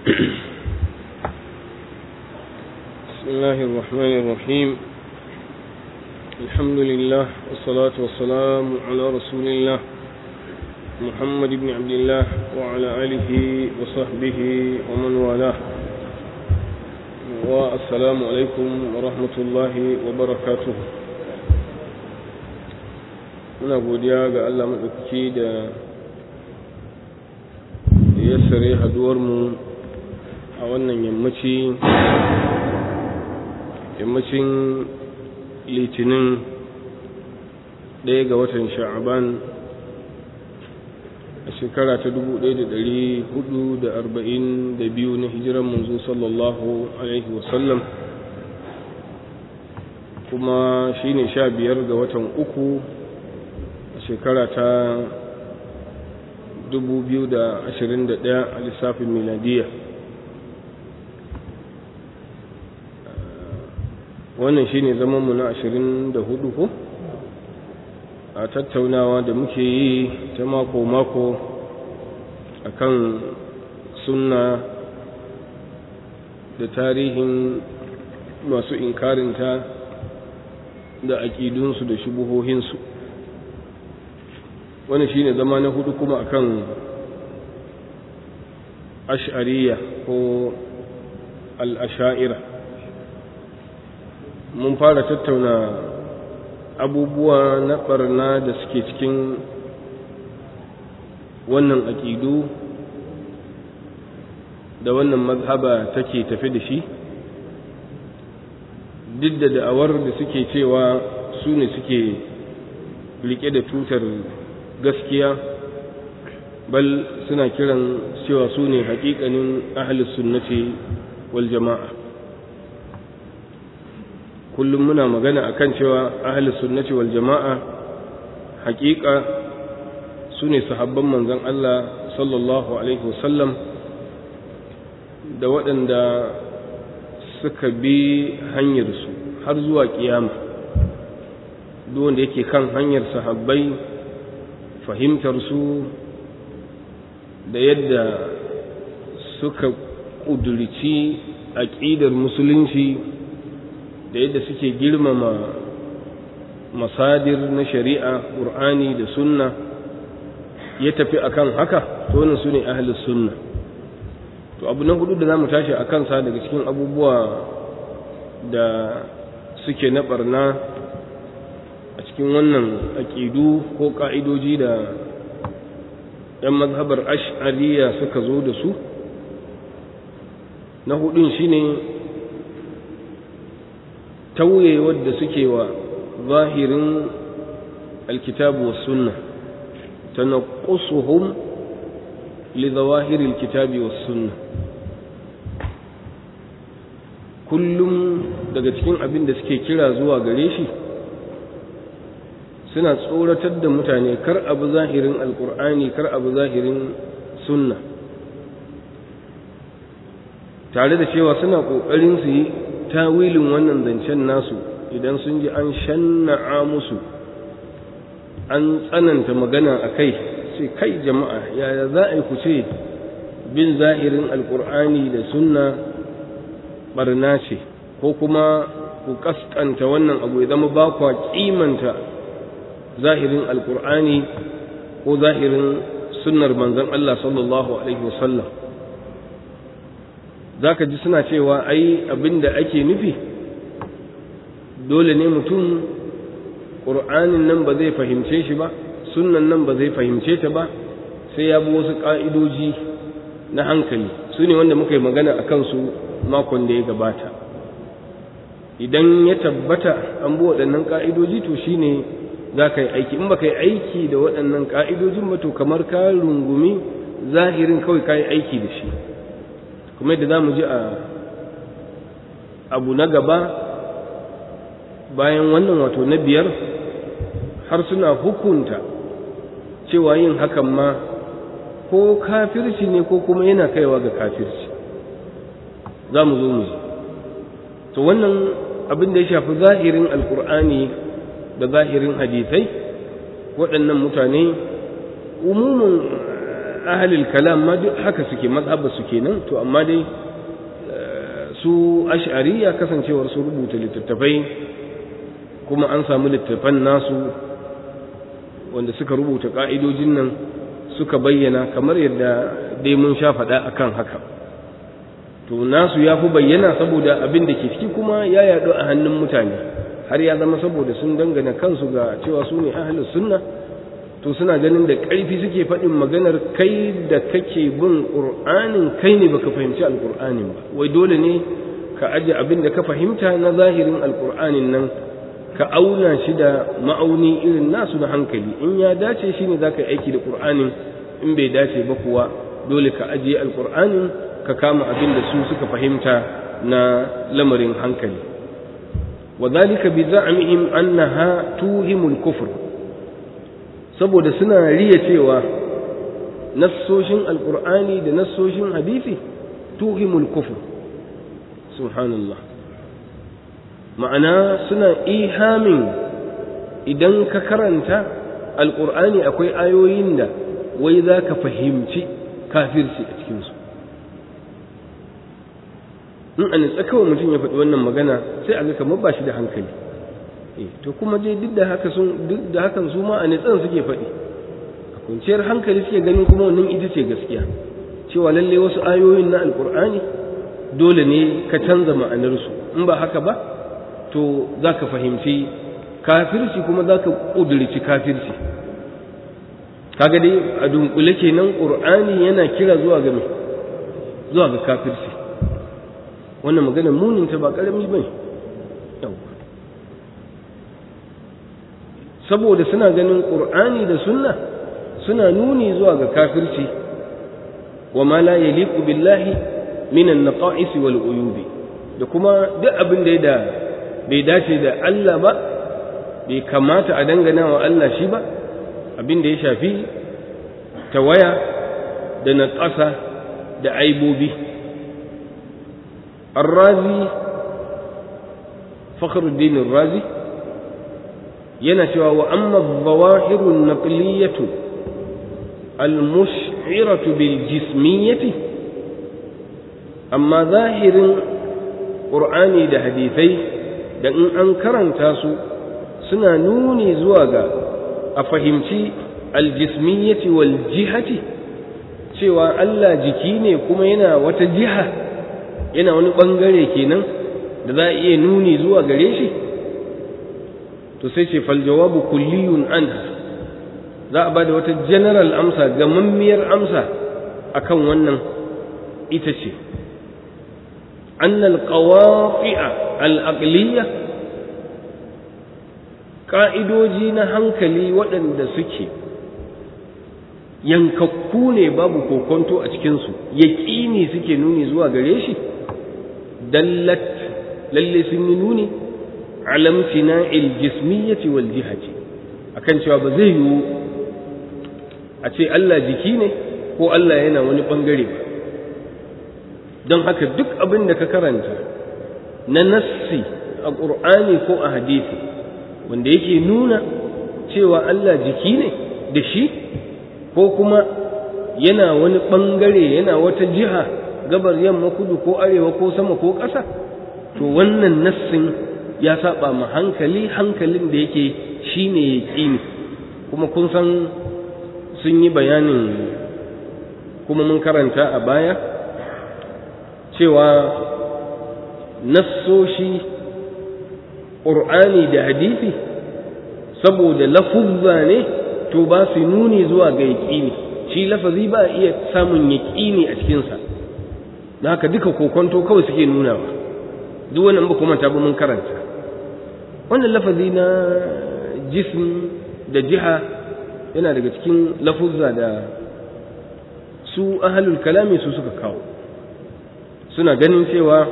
بسم الله الرحمن الرحيم الحمد لله والصلاة والسلام على رسول الله محمد بن عبد الله وعلى آله وصحبه ومن والاه والسلام عليكم ورحمة الله وبركاته muna godiya ga Allah maɗaukaki da ya sare haduwarmu a wannan yammaci yammacin litinin ɗaya ga watan sha'aban a shekara ta biyu na hijiran manzo sallallahu alaihi wasallam kuma shine sha biyar ga watan uku a shekara ta 2021 a lissafin miladiya wannan shine zamanmu na 24 ko a tattaunawa da muke yi ta mako-mako akan sunna da tarihin masu inkarinta da aƙidunsu da shubuhohinsu wannan shine zama na hudu kuma akan ash'ariya ko al-asha'ira mun fara tattauna abubuwa na barna da suke cikin wannan aƙidu da wannan mazhaba take tafi da shi duk da da'awar da suke cewa su ne suke rike da tutar gaskiya bal suna kiran cewa su ne haƙiƙanin ahalus sunnati wal jama'a kullum muna magana akan cewa ahalus sunnati wal jama'a haƙiƙa su ne sahabban manzon Allah sallallahu alaihi wasallam da waɗanda suka bi hanyarsu har zuwa ƙiyama duk wanda yake kan hanyar sahabbai fahimtarsu da yadda suka ƙudurci aƙidar musulunci da yadda suke girmama masadir na shari'a ƙur'ani da sunna ya tafi akan haka to wannan su ne ahalus sunna to abu na hudu da za mu tashi a kansa daga cikin abubuwa da suke na barna a cikin wannan aƙidu ko ƙa'idoji da ‘yan mazhabar ash'ariya suka zo da su na hudun shine tauye wadda suke wa zahirin alkitabu wa sunna tanaqqusuhum li zawahiri alkitabi wa sunna kullum daga cikin abin da suke kira zuwa gare shi suna tsoratar da mutane kar abu zahirin alkur'ani kar abu zahirin sunna tare da cewa suna ƙoƙarin su yi tawilin wannan zancen nasu idan sun ji an shanna'a musu an tsananta magana a kai sai kai jama'a yaya za a yi ku ce bin zahirin alkur'ani da sunna barna ce ko kuma ku kaskanta wannan abu ya zama ba kwa kimanta zahirin alkur'ani ko zahirin sunnar manzon Allah sallallahu alaihi wasallam zaka ji suna cewa ai abinda ake nufi dole ne mutum ƙur'anin nan ba zai fahimce shi ba sunnan nan ba zai fahimce ta ba sai ya bi wasu ƙa'idoji na hankali su ne wanda muka yi magana a kansu makon da ya gabata idan ya tabbata an bi waɗannan ƙa'idoji to shine za ka yi aiki in ba ka yi aiki da waɗannan ƙa'idojin ba to kamar ka rungumi zahirin kawai ka yi aiki da shi kuma yadda za mu ji a abu na gaba bayan wannan wato na biyar har suna hukunta cewa yin hakan ma ko kafirci ne ko kuma yana kaiwa ga kafirci za mu zo mu ji to wannan abin da ya shafi zahirin alkur'ani da zahirin hadisai waɗannan mutane umumin ahalil kalam ma duk haka suke mazhaba su kenan to amma dai su ash'ariya kasancewar su rubuta littattafai kuma an samu littattafan nasu wanda suka rubuta ka'idojin nan suka bayyana kamar yadda dai mun sha faɗa akan haka to nasu ya fi bayyana saboda abin da ke ciki kuma ya yaɗu a hannun mutane har ya zama saboda sun dangana kansu ga cewa su ne ahalus sunna to suna ganin da ƙarfi suke faɗin maganar kai da kake bin ƙur'anin kai ne baka fahimci alƙur'anin ba wai dole ne ka aje abin da ka fahimta na zahirin alƙur'anin nan ka auna shi da ma'auni irin nasu na hankali in ya dace shi ne za ka yi aiki da ƙur'anin in bai dace ba kuwa dole ka ajiye alƙur'anin ka kama abin da su suka fahimta na lamarin hankali wa zalika bi za'mihim annaha tuhimul kufr saboda suna riya cewa nassoshin alkur'ani da nassoshin hadisi tuhimul kufur subhanallah ma'ana suna ihamin idan ka karanta alkur'ani akwai ayoyin da wai za ka fahimci kafirci a cikinsu in a nitsa kawai mutum ya faɗi wannan magana sai a ga kamar ba shi da hankali to kuma dai duk da haka sun duk da hakan su ma a nitsan suke faɗi a kunciyar hankali suke ganin kuma wannan ita ce gaskiya cewa lalle wasu ayoyin na alkur'ani dole ne ka canza ma'anarsu in ba haka ba to za ka fahimci kafirci kuma za ka ƙudurci kafirci kaga dai a dunkule kenan ƙur'ani yana kira zuwa ga zuwa ga kafirci wannan maganar muninta ba ƙarami ba ne saboda suna ganin ƙur'ani da sunna suna nuni zuwa ga kafirci wa ma la yaliqu billahi min an-naqa'is wal uyubi da kuma duk abin da da bai dace da Allah ba bai kamata a dangana wa Allah shi ba abin da ya shafi tawaya da naƙasa da aibobi الرازي فخر الدين الرازي yana cewa wa amma zawahirun naqliyatu almush'iratu bil jismiyyati amma zahirin qur'ani da hadisai da in an karanta su suna nuni zuwa ga a fahimci aljismiyyati wal jihati cewa Allah jiki ne kuma yana wata jiha yana wani bangare kenan da za a iya nuni zuwa gare shi to sai ce fal jawabu kulliyun anha za a bada wata general amsa gamammiyar amsa akan wannan ita ce أن القواطع الأقلية ƙa'idoji na hankali waɗanda suke yankakku ne babu kokonto a cikinsu yaƙini suke nuni zuwa gare shi dallat lalle sun yi nuni alamtina iljismiyyati wal jihati akan cewa ba zai yiwu a ce Allah jiki ne ko Allah yana wani ɓangare ba don haka duk abin da ka karanta na nassi a ƙur'ani ko a hadisi wanda yake nuna cewa Allah jiki ne da shi ko kuma yana wani ɓangare yana wata jiha gabar yamma kudu ko arewa ko sama ko ƙasa to wannan nassin ya saba ma hankali hankalin da yake shine yaƙini kuma kun san sun yi bayanin kuma mun karanta a baya cewa nassoshi ƙur'ani da hadisi saboda lafuzza ne to ba su nuni zuwa ga yaƙini shi lafazi ba iya samun yaƙini a cikinsa da haka duka kokonto kawai suke nunawa duk wannan ba kuma ta ba mun karanta wannan lafazi na jism da jiha yana daga cikin lafuzza da su ahalul kalami su suka kawo suna ganin cewa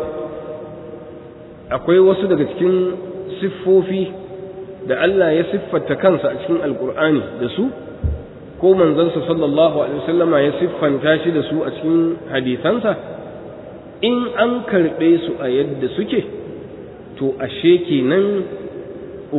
akwai wasu daga cikin siffofi da Allah ya siffanta kansa a cikin alkur'ani da su ko manzansa sallallahu alaihi wasallama ya siffanta shi da su a cikin hadisansa in an karɓe su a yadda suke to ashe kenan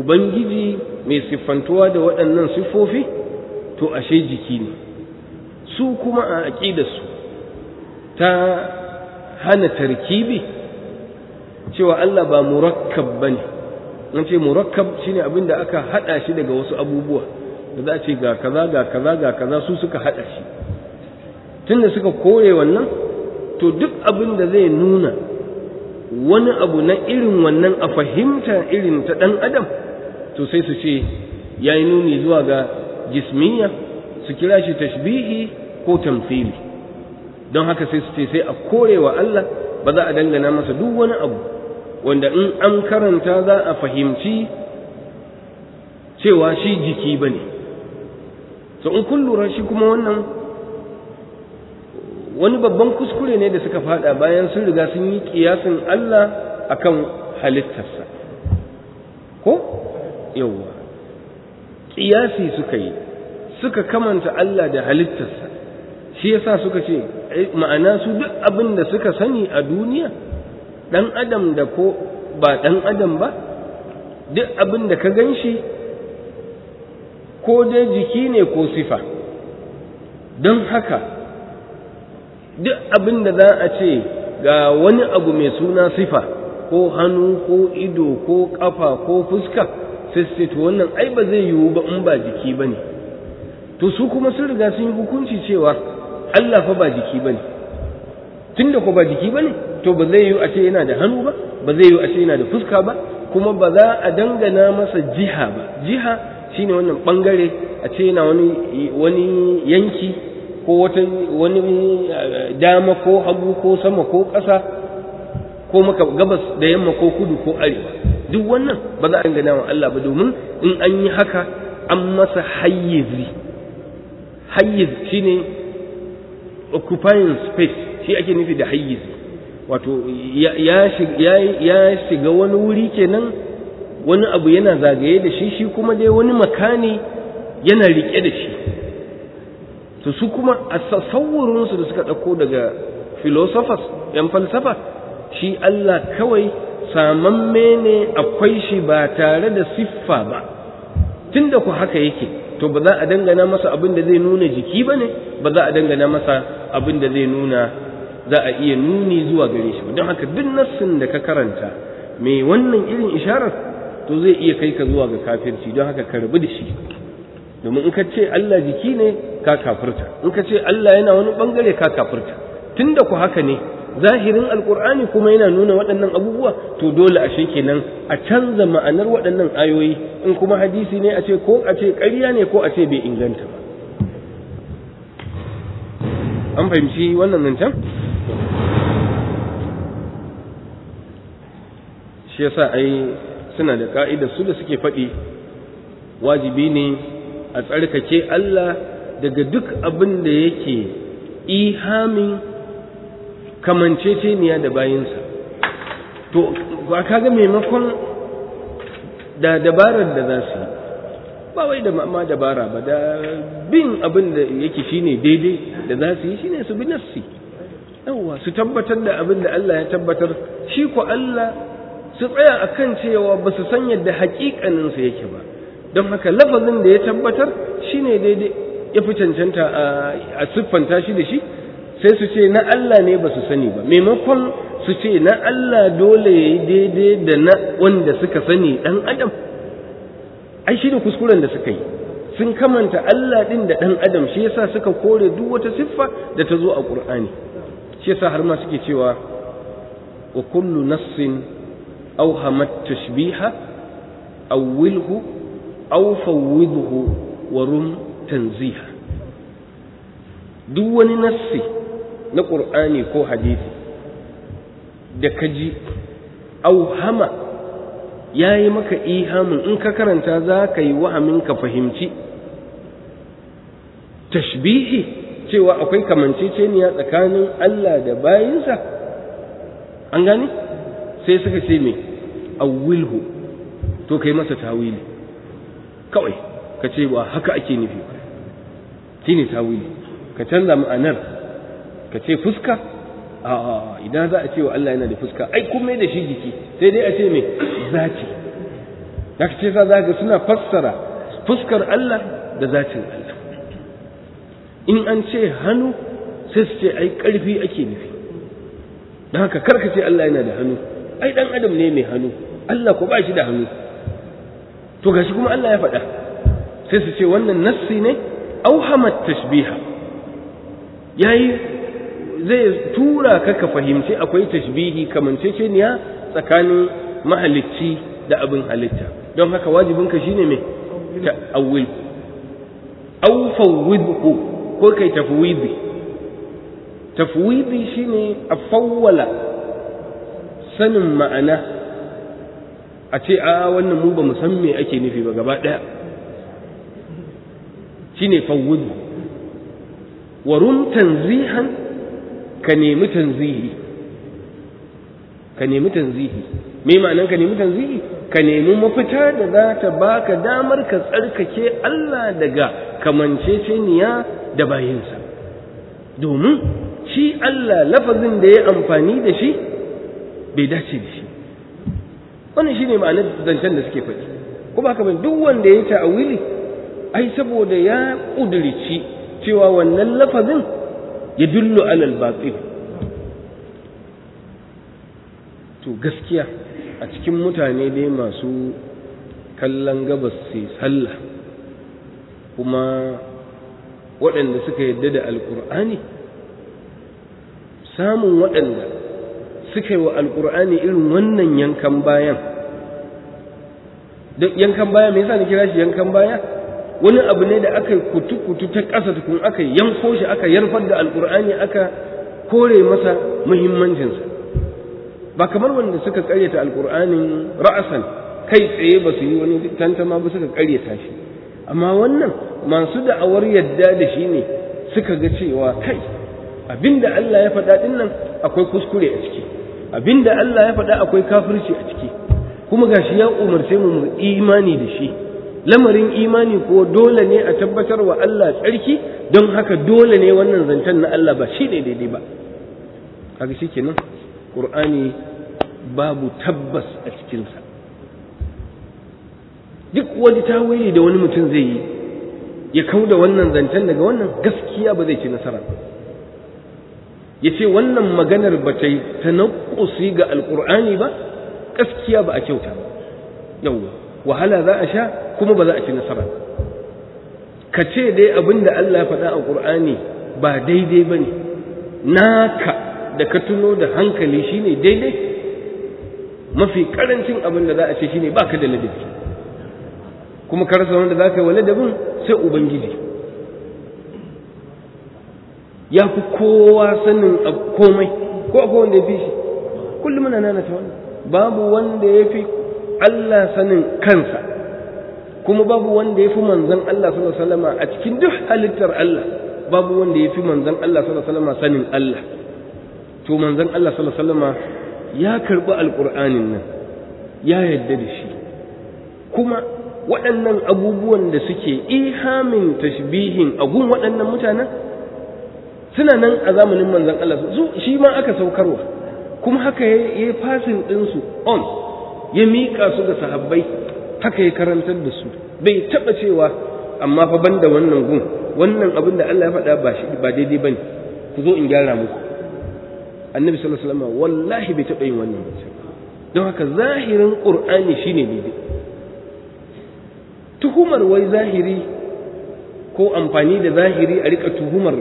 ubangiji mai siffantuwa da waɗannan siffofi to ashe jiki ne su kuma a aƙidarsu ta hana tarkibi cewa Allah ba murakkab ba ne an ce murakkab shine abin da aka haɗa shi daga wasu abubuwa da za a ce ga kaza ga kaza ga kaza su suka haɗa shi tunda suka kore wannan to duk abin da zai nuna wani abu na irin wannan a fahimta irin ta ɗan adam to sai su ce ya yi nuni zuwa ga jismiya su kira shi tashbihi ko tamfili don haka sai su ce sai a korewa Allah ba za a dangana masa duk wani abu wanda in an karanta za a fahimci cewa shi jiki ba ne so in kun lura shi kuma wannan wani babban kuskure ne da suka fada bayan sun riga sun yi kiyasin Allah akan halittarsa ko yawwa kiyasi suka yi suka kamanta Allah da halittarsa shi yasa suka ce ma'ana su duk abin da suka sani a duniya dan adam da ko ba dan adam ba duk abin da ka gan shi ko dai jiki ne ko sifa don haka duk abin da za a ce ga wani abu mai suna sifa ko hannu ko ido ko kafa ko fuska sai su to wannan ai ba zai yiwu ba in ba jiki ba ne to su kuma sun riga sun yi hukunci cewa Allah fa ba jiki ba ne tun da ko ba jiki ba ne to ba zai yiwu a ce yana da hannu ba ba zai yiwu a ce yana da fuska ba kuma ba za a dangana masa jiha ba jiha shine wannan bangare a ce yana wani wani yanki ko wata wani dama ko hagu ko sama ko ƙasa ko maka gabas da yamma ko kudu ko arewa duk wannan ba za a dangana wa Allah ba domin in an yi haka an masa hayyizi hayyiz shine occupying space shi ake nufi da hayyizi wato ya shiga wani wuri kenan wani abu yana zagaye da shi shi kuma dai wani makani yana riƙe da shi to su kuma a sassaurinsu da suka ɗauko daga philosophers ‘yan falsafa shi Allah kawai samamme ne akwai shi ba tare da siffa ba tun da ku haka yake to ba za a dangana masa abin da zai nuna jiki ba ne ba za a dangana masa abin da zai nuna za a iya nuni zuwa gare shi don haka duk nassin da ka karanta mai wannan irin isharar to zai iya kai ka zuwa ga kafirci don haka ka rabu da shi domin in ka ce Allah jiki ne ka kafirta in ka ce Allah yana wani bangare ka kafirta tunda ku haka ne zahirin alkur'ani kuma yana nuna waɗannan abubuwa to dole ashe kenan a canza ma'anar waɗannan ayoyi in kuma hadisi ne a ce ko a ce ƙarya ne ko a ce bai inganta ba an fahimci wannan nan can shi yasa ai suna da ka'idar su da suke faɗi wajibi ne a tsarkake Allah daga duk abin da yake ihamin kamanceceniya da bayinsa to ba kaga maimakon da dabarar da za su yi ba wai da ma dabara ba da bin abin da yake shine daidai da za su yi shine su bi nafsi yawwa su tabbatar da abin da Allah ya tabbatar shi ko Allah su tsaya akan cewa ba su san yadda haƙiƙaninsa yake ba don haka lafazin da ya tabbatar shine daidai ya fi cancanta a siffanta shi da shi sai su ce na Allah ne ba su sani ba maimakon su ce na Allah dole ya yi daidai da na wanda suka sani ɗan adam ai shi ne kuskuren da suka yi sun kamanta Allah ɗin da ɗan adam shi yasa suka kore duk wata siffa da ta zo a ƙur'ani shi yasa har ma suke cewa wa kullu nassin awhamat tashbiha awwilhu aw fawwidhu wa rum tanziha duk wani nassi na ƙur'ani ko hadisi da ka ji auhama ya yi maka ihamin in ka karanta za ka yi wahamin ka fahimci tashbihi cewa akwai kamanceceniya tsakanin Allah da bayinsa an gane sai suka ce me awwilhu to kai masa tawili kawai ka ce ba haka ake nufi ba shine tawili ka canza ma'anar ka ce fuska a idan za a ce wa Allah yana da fuska ai kuma da shi jiki sai dai a ce mai zati da ce sa za ga suna fassara fuskar Allah da zatin Allah in an ce hannu sai su ce ai ƙarfi ake nufi don haka karka ce Allah yana da hannu ai dan adam ne mai hannu Allah ko ba shi da hannu to gashi kuma Allah ya faɗa sai su ce wannan nassi ne auhamat tashbiha yayi zai tura ka ka fahimci akwai tashbihi kamanceceniya tsakanin mahalicci da abin halitta don haka wajibinka shine mai ta'awil aw fawwidhu ko kai tafwidi tafwidi shine a fawwala sanin ma'ana a ce a wannan mu ba mu san me ake nufi ba gaba daya shine fawwidhu wa rum tanzihan ka nemi tanzihi ka nemi tanzihi me ma'anan ka nemi tanzihi ka nemi mafita da za ta baka damar ka tsarkake Allah daga kamanceceniya da bayinsa domin shi Allah lafazin da ya amfani da shi bai dace da shi wannan shine ma'anar zancen da suke faɗi kuma haka duk wanda ya ta'awili ai saboda ya ƙudurci cewa wannan lafazin ya dullu alal batil to gaskiya a cikin mutane dai masu kallon gabas sai sallah kuma waɗanda suka yadda da alƙur'ani samun waɗanda suka yi wa alƙur'ani irin wannan yankan bayan yankan baya me yasa ni kira shi yankan baya wani abu ne da aka kutu-kutu ta ƙasa tukun aka yanko shi aka yarfar da alƙur'ani aka kore masa muhimmancinsa ba kamar wanda suka ƙaryata alƙur'anin ra'asan kai tsaye ba su yi wani tantama ba suka ƙaryata shi amma wannan masu da'awar yadda da shi ne suka ga cewa kai abinda Allah ya faɗa ɗin nan akwai kuskure a ciki abinda Allah ya faɗa akwai kafirci a ciki kuma gashi ya umarce mu mu imani da shi lamarin imani ko dole ne a tabbatar wa Allah tsarki don haka dole ne wannan zancen na Allah ba shi ne daidai ba haka shi kenan ƙur'ani babu tabbas a cikinsa duk wani tawili da wani mutum zai yi ya kau da wannan zancen daga wannan gaskiya ba zai ci nasara ya ce wannan maganar ba ta yi ta ga alƙur'ani ba gaskiya ba a kyauta yawwa wahala za a sha kuma ba za a ci nasara ka ce dai abin da Allah ya faɗa a ƙur'ani ba daidai ba ne naka da ka tuno da hankali shine daidai mafi ƙarancin abin da za a ce shine baka da ladabi kuma ka rasa wanda za ka yi wa ladabin sai ubangiji ya fi kowa sanin komai ko akwai wanda ya fi shi kullum muna nana ta wannan babu wanda ya fi Allah sanin kansa kuma babu wanda ya fi manzan Allah sallallahu alaihi wasallam a cikin duk halittar Allah babu wanda ya fi manzan Allah sallallahu alaihi wasallam sanin Allah to manzan Allah sallallahu alaihi wasallam ya karbi alqur'anin nan ya yadda da shi kuma waɗannan abubuwan da suke ihamin tashbihin agun waɗannan mutanen suna nan a zamanin manzan Allah su shi ma aka saukarwa kuma haka ya yi fasin ɗinsu on ya miƙa su ga sahabbai haka ya karantar da su bai taɓa cewa amma fa banda wannan gun wannan abin da Allah ya faɗa ba shi ba daidai bane ku zo in gyara muku annabi sallallahu alaihi wasallam wallahi bai taɓa yin wannan ba don haka zahirin qur'ani shine daidai tuhumar wai zahiri ko amfani da zahiri a rika tuhumar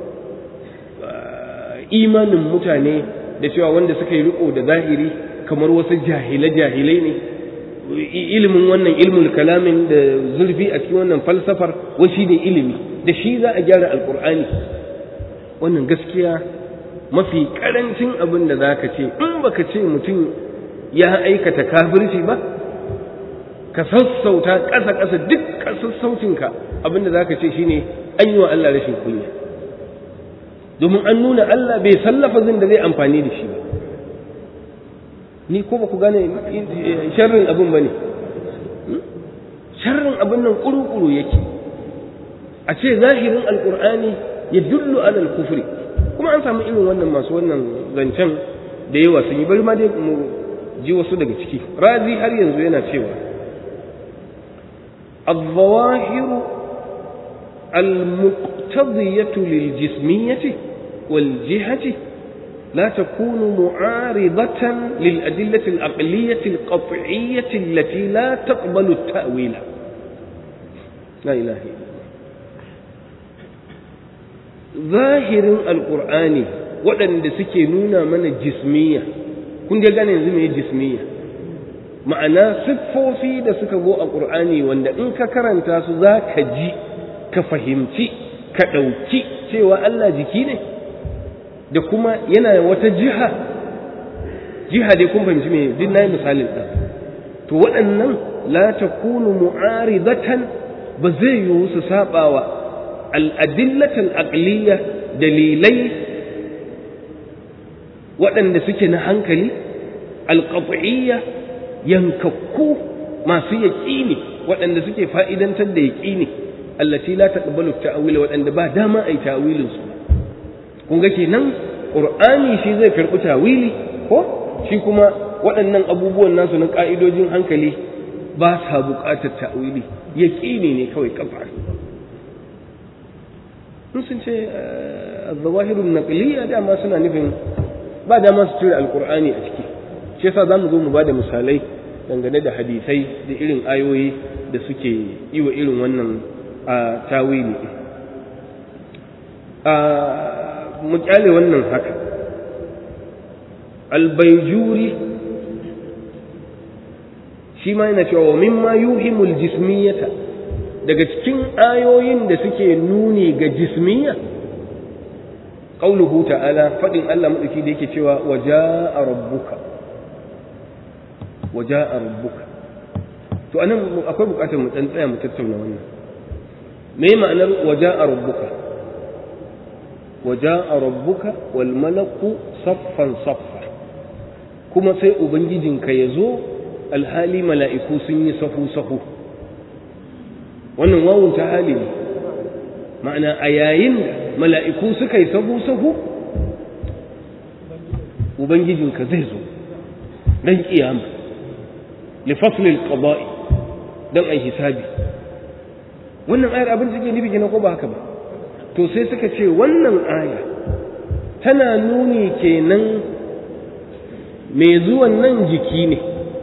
imanin mutane da cewa wanda suka yi riko da zahiri kamar wasu jahile-jahilai ne ilimin wannan ilmul kalamin da zurfi a cikin wannan falsafar wasi ne ilimi da shi za a gyara alkur'ani wannan gaskiya mafi karancin abin da za ka ce in baka ce mutum ya aikata kafirci ba ka sassauta ƙasa-ƙasa duk sassaucinka abin da za ka ce shine an yi wa Allah rashin kunya domin an nuna Allah bai sallafa zin da zai amfani da shi ba ni ko ba ku gane sharrin abin ba ne sharrin abin nan ƙuru-ƙuru yake a ce zahirin alƙur'ani ya dullu alal kufri kuma an samu irin wannan masu wannan zancen da yawa sun yi bari ma dai mu ji wasu daga ciki razi har yanzu yana cewa الظواهر المقت المقتضية للجسمية والجهة لا تكون معارضة للأدلة العقلية القطعية التي لا تقبل التأويل لا إله إلا ظاهر القرآن waɗanda suke nuna mana jismiya kun ga gane yanzu mai jismiya ma'ana siffofi da suka zo a ƙur'ani wanda in ka karanta su za ka ji ka fahimci ka ɗauki cewa Allah jiki ne da kuma yana wata jiha jiha dai kun fahimci me duk nayi misalin ɗan to waɗannan la takunu mu'aridatan ba zai yiwu su sabawa al-adillatul aqliya dalilai waɗanda suke na hankali alƙafi'iyya yankakku masu yaƙini waɗanda suke fa'idantar da yaƙini allati la taqbalu ta'wila waɗanda ba dama ai ta'wilin su kun ga kenan qur'ani shi zai karɓi ta'wili ko shi kuma waɗannan abubuwan nasu na ƙa'idojin hankali ba sa buƙatar ta'wili yaƙini ne kawai kafa in sun ce az-zawahirun naqliyya dama suna nufin ba dama su cire alkur'ani a ciki shi yasa zamu zo mu bada misalai dangane da hadisai da irin ayoyi da suke yi wa irin wannan tawili a mu kyale wannan haka albayjuri shi ma yana cewa mimma yuhimul jismiyata daga cikin ayoyin da suke nuni ga jismiyya qauluhu ta'ala fadin Allah madauki da yake cewa waja'a rabbuka waja'a rabbuka to anan akwai bukatar mu dan tsaya mu tattauna wannan me ma'anar waja'a rabbuka waja'a rabbuka wal malaku saffan saffa kuma sai ubangijinka ya zo alhali mala'iku sun yi sahu sahu wannan wawun ta hali ne ma'ana a yayin da mala'iku suka yi sahu-sahu ubangijinka zai zo don ƙiyama lifaslil qada'i don ai hisabi wannan ayar abin da take nufi kenan ko ba haka ba to sai suka ce wannan aya tana nuni kenan mai zuwan nan jiki ne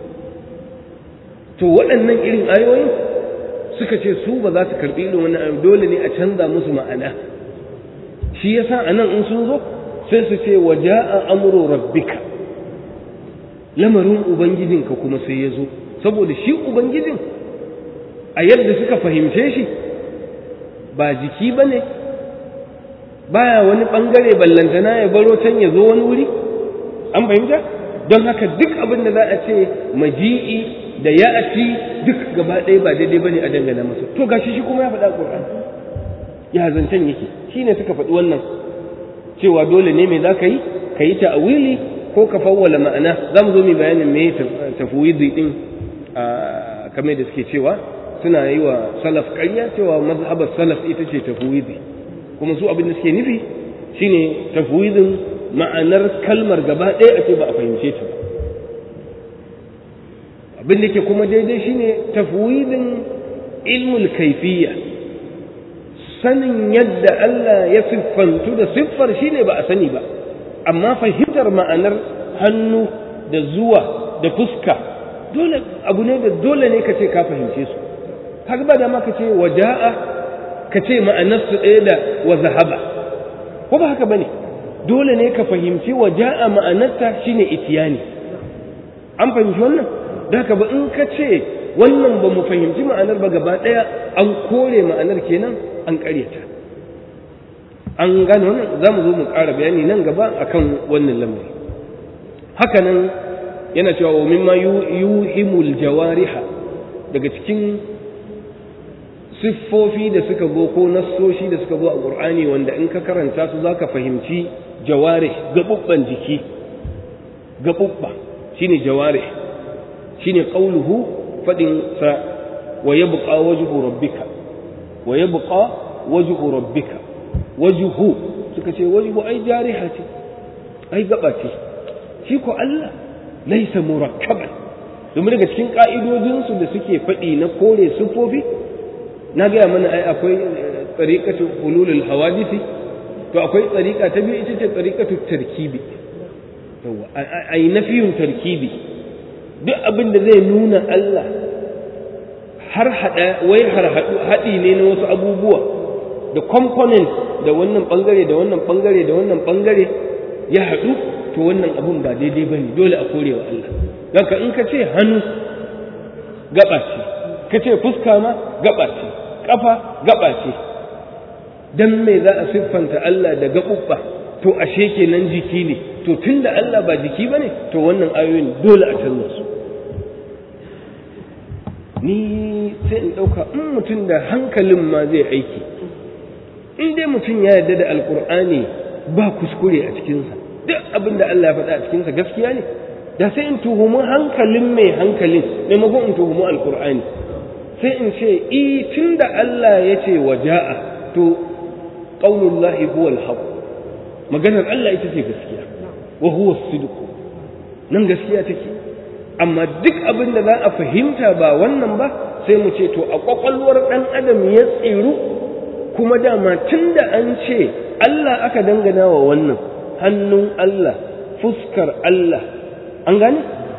to waɗannan irin ayoyin suka ce su ba za su karɓi irin wannan ayoyi dole ne a canza musu ma'ana shi yasa anan in sun zo sai su ce wa ja'a amru rabbika lamarin ubangijinka kuma sai ya zo saboda shi ubangijin a yadda suka fahimce shi ba jiki ba ne baya wani ɓangare ballantana ya baro can ya zo wani wuri an fahimta don haka duk abin da za a ce maji'i da ya'ati duk gaba ɗaya ba daidai ba ne a dangana masa to gashi shi kuma ya faɗa ƙur'ani ya zancen yake shi ne suka faɗi wannan cewa dole ne mai za ka yi ka yi ta'awili ko ka fawwala ma'ana za mu zo mai bayanin me tafwidi din a kame da suke cewa suna yi wa salaf ƙarya cewa mazhabar salaf ita ce tafwidi kuma su abin da suke nufi shine tafwidin ma'anar kalmar gaba ɗaya a ce ba a fahimce ta ba abin da ke kuma daidai shine tafwidin ilmul kaifiyya sanin yadda Allah ya siffantu da siffar shine ba a sani ba amma fahimtar ma'anar hannu da zuwa da fuska dole abu ne da dole ne ka ce ka fahimce su kaga ba da ma ka ce waja'a ka ce ma'anar su ɗaya da wa zahaba ko ba haka bane dole ne ka fahimci waja'a ma'anarta shine itiyani an fahimci wannan da haka ba in ka ce wannan ba mu fahimci ma'anar ba gaba ɗaya an kore ma'anar kenan an ƙaryata an gane wannan za mu zo mu ƙara bayani nan gaba akan wannan lamari haka nan yana cewa wa mimma yuhimul jawariha daga cikin siffofi da suka zo ko nassoshi da suka zo a ƙur'ani wanda in ka karanta su za ka fahimci jawarih gaɓuɓɓan jiki gaɓuɓɓa shine jawarih shine qauluhu fadin sa wa yabqa wajhu rabbika wa yabqa wajhu rabbika wajhu suka ce wajhu ai jariha ce ai gaba ce shi ko Allah laisa murakkaban domin daga cikin ka'idodin su da suke faɗi na kore sufofi na gaya mana ai akwai tsariƙatu hululul hawadisi to akwai tsariƙa ta biyu ita ce tsariƙatu tarkibi yawa a yi nafiyun tarkibi duk abin da zai nuna Allah har haɗa wai har haɗi ne na wasu abubuwa da component da wannan ɓangare da wannan ɓangare da wannan ɓangare ya haɗu to wannan abun ba daidai ba ne dole a korewa Allah Daga in ka ce hannu gaba ce ka ce fuska ma gaba ce ƙafa gaba ce dan me za a siffanta Allah da gaɓuɓɓa to ashe kenan jiki ne to tunda Allah ba jiki bane to wannan ayoyin dole a canza su ni sai in ɗauka in mutum da hankalin ma zai aiki in dai mutum ya yarda da alkur'ani ba kuskure a cikinsa duk abin da Allah ya faɗa a cikinsa gaskiya ne da sai in tuhumi hankalin mai hankalin maimakon in tuhumi alkur'ani sai in ce i tun da Allah ya ce wa ja'a to qaulullahi huwa al maganar Allah ita ce gaskiya wa huwa sidq nan gaskiya take amma duk abin da za a fahimta ba wannan ba sai mu ce to a kwakwalwar ɗan adam ya tsiru kuma dama tun da an ce Allah aka dangana wa wannan hannun Allah fuskar Allah an gane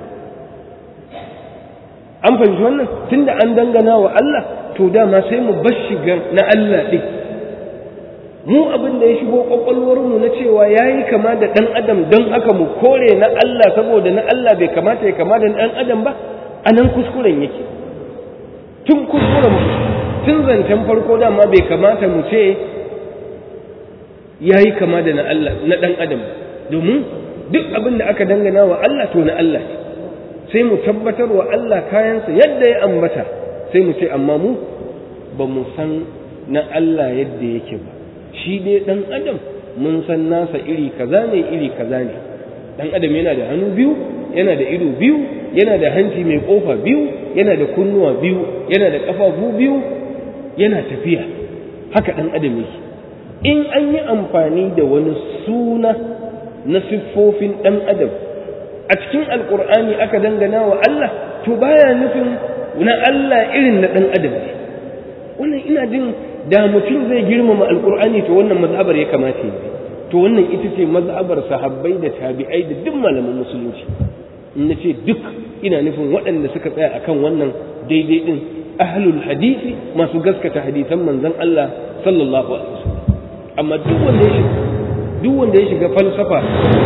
an fahimci wannan tun da an dangana wa Allah to dama sai mu bar shiga na Allah ɗin mu abin da ya shigo kwakwalwarmu na cewa ya yi kama da ɗan adam don haka mu kore na Allah saboda na Allah bai kamata ya kama da ɗan adam ba a nan kuskuren yake tun kuskuren tun zancen farko dama bai kamata mu ce ya yi kama da na Allah na ɗan adam domin duk abin da aka dangana wa Allah to na Allah ne sai mu tabbatar wa Allah kayansa yadda ya ambata sai mu ce amma mu ba mu san na Allah yadda yake ba shi dai ɗan adam mun san nasa iri kaza ne iri kaza ne ɗan adam yana da hannu biyu yana da ido biyu yana da hanci mai ƙofa biyu yana da kunnuwa biyu yana da ƙafafu biyu yana tafiya haka ɗan adam yake in an yi amfani da wani suna na siffofin ɗan adam a cikin alƙur'ani aka dangana wa Allah to baya nufin na Allah irin na ɗan adam ne wannan ina jin da mutum zai girmama alkur'ani to wannan mazhabar ya kamata yi to wannan ita ce mazhabar sahabbai da tabi'ai da duk malaman musulunci in na ce duk ina nufin waɗanda suka tsaya akan wannan daidai din ahlul hadisi masu gaskata hadisan manzon Allah sallallahu alaihi wasallam amma duk wanda ya shiga duk wanda ya shiga falsafa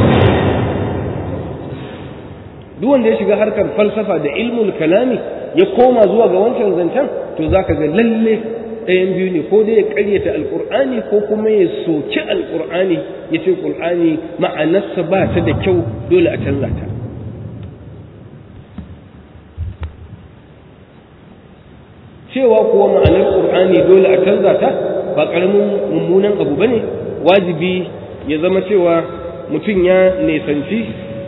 duk wanda ya shiga harkar falsafa da ilmul kalami ya koma zuwa ga wancan zancen to zaka ga lalle ɗayan biyu ne ko dai ya ƙaryata alƙur'ani ko kuma ya soki alƙur'ani ya ce ƙur'ani ma'anarsa ba ta da kyau dole a canza ta cewa kuwa ma'anar ƙur'ani dole a canza ta ba ƙaramin mummunan abu ba ne wajibi ya zama cewa mutum ya nesanci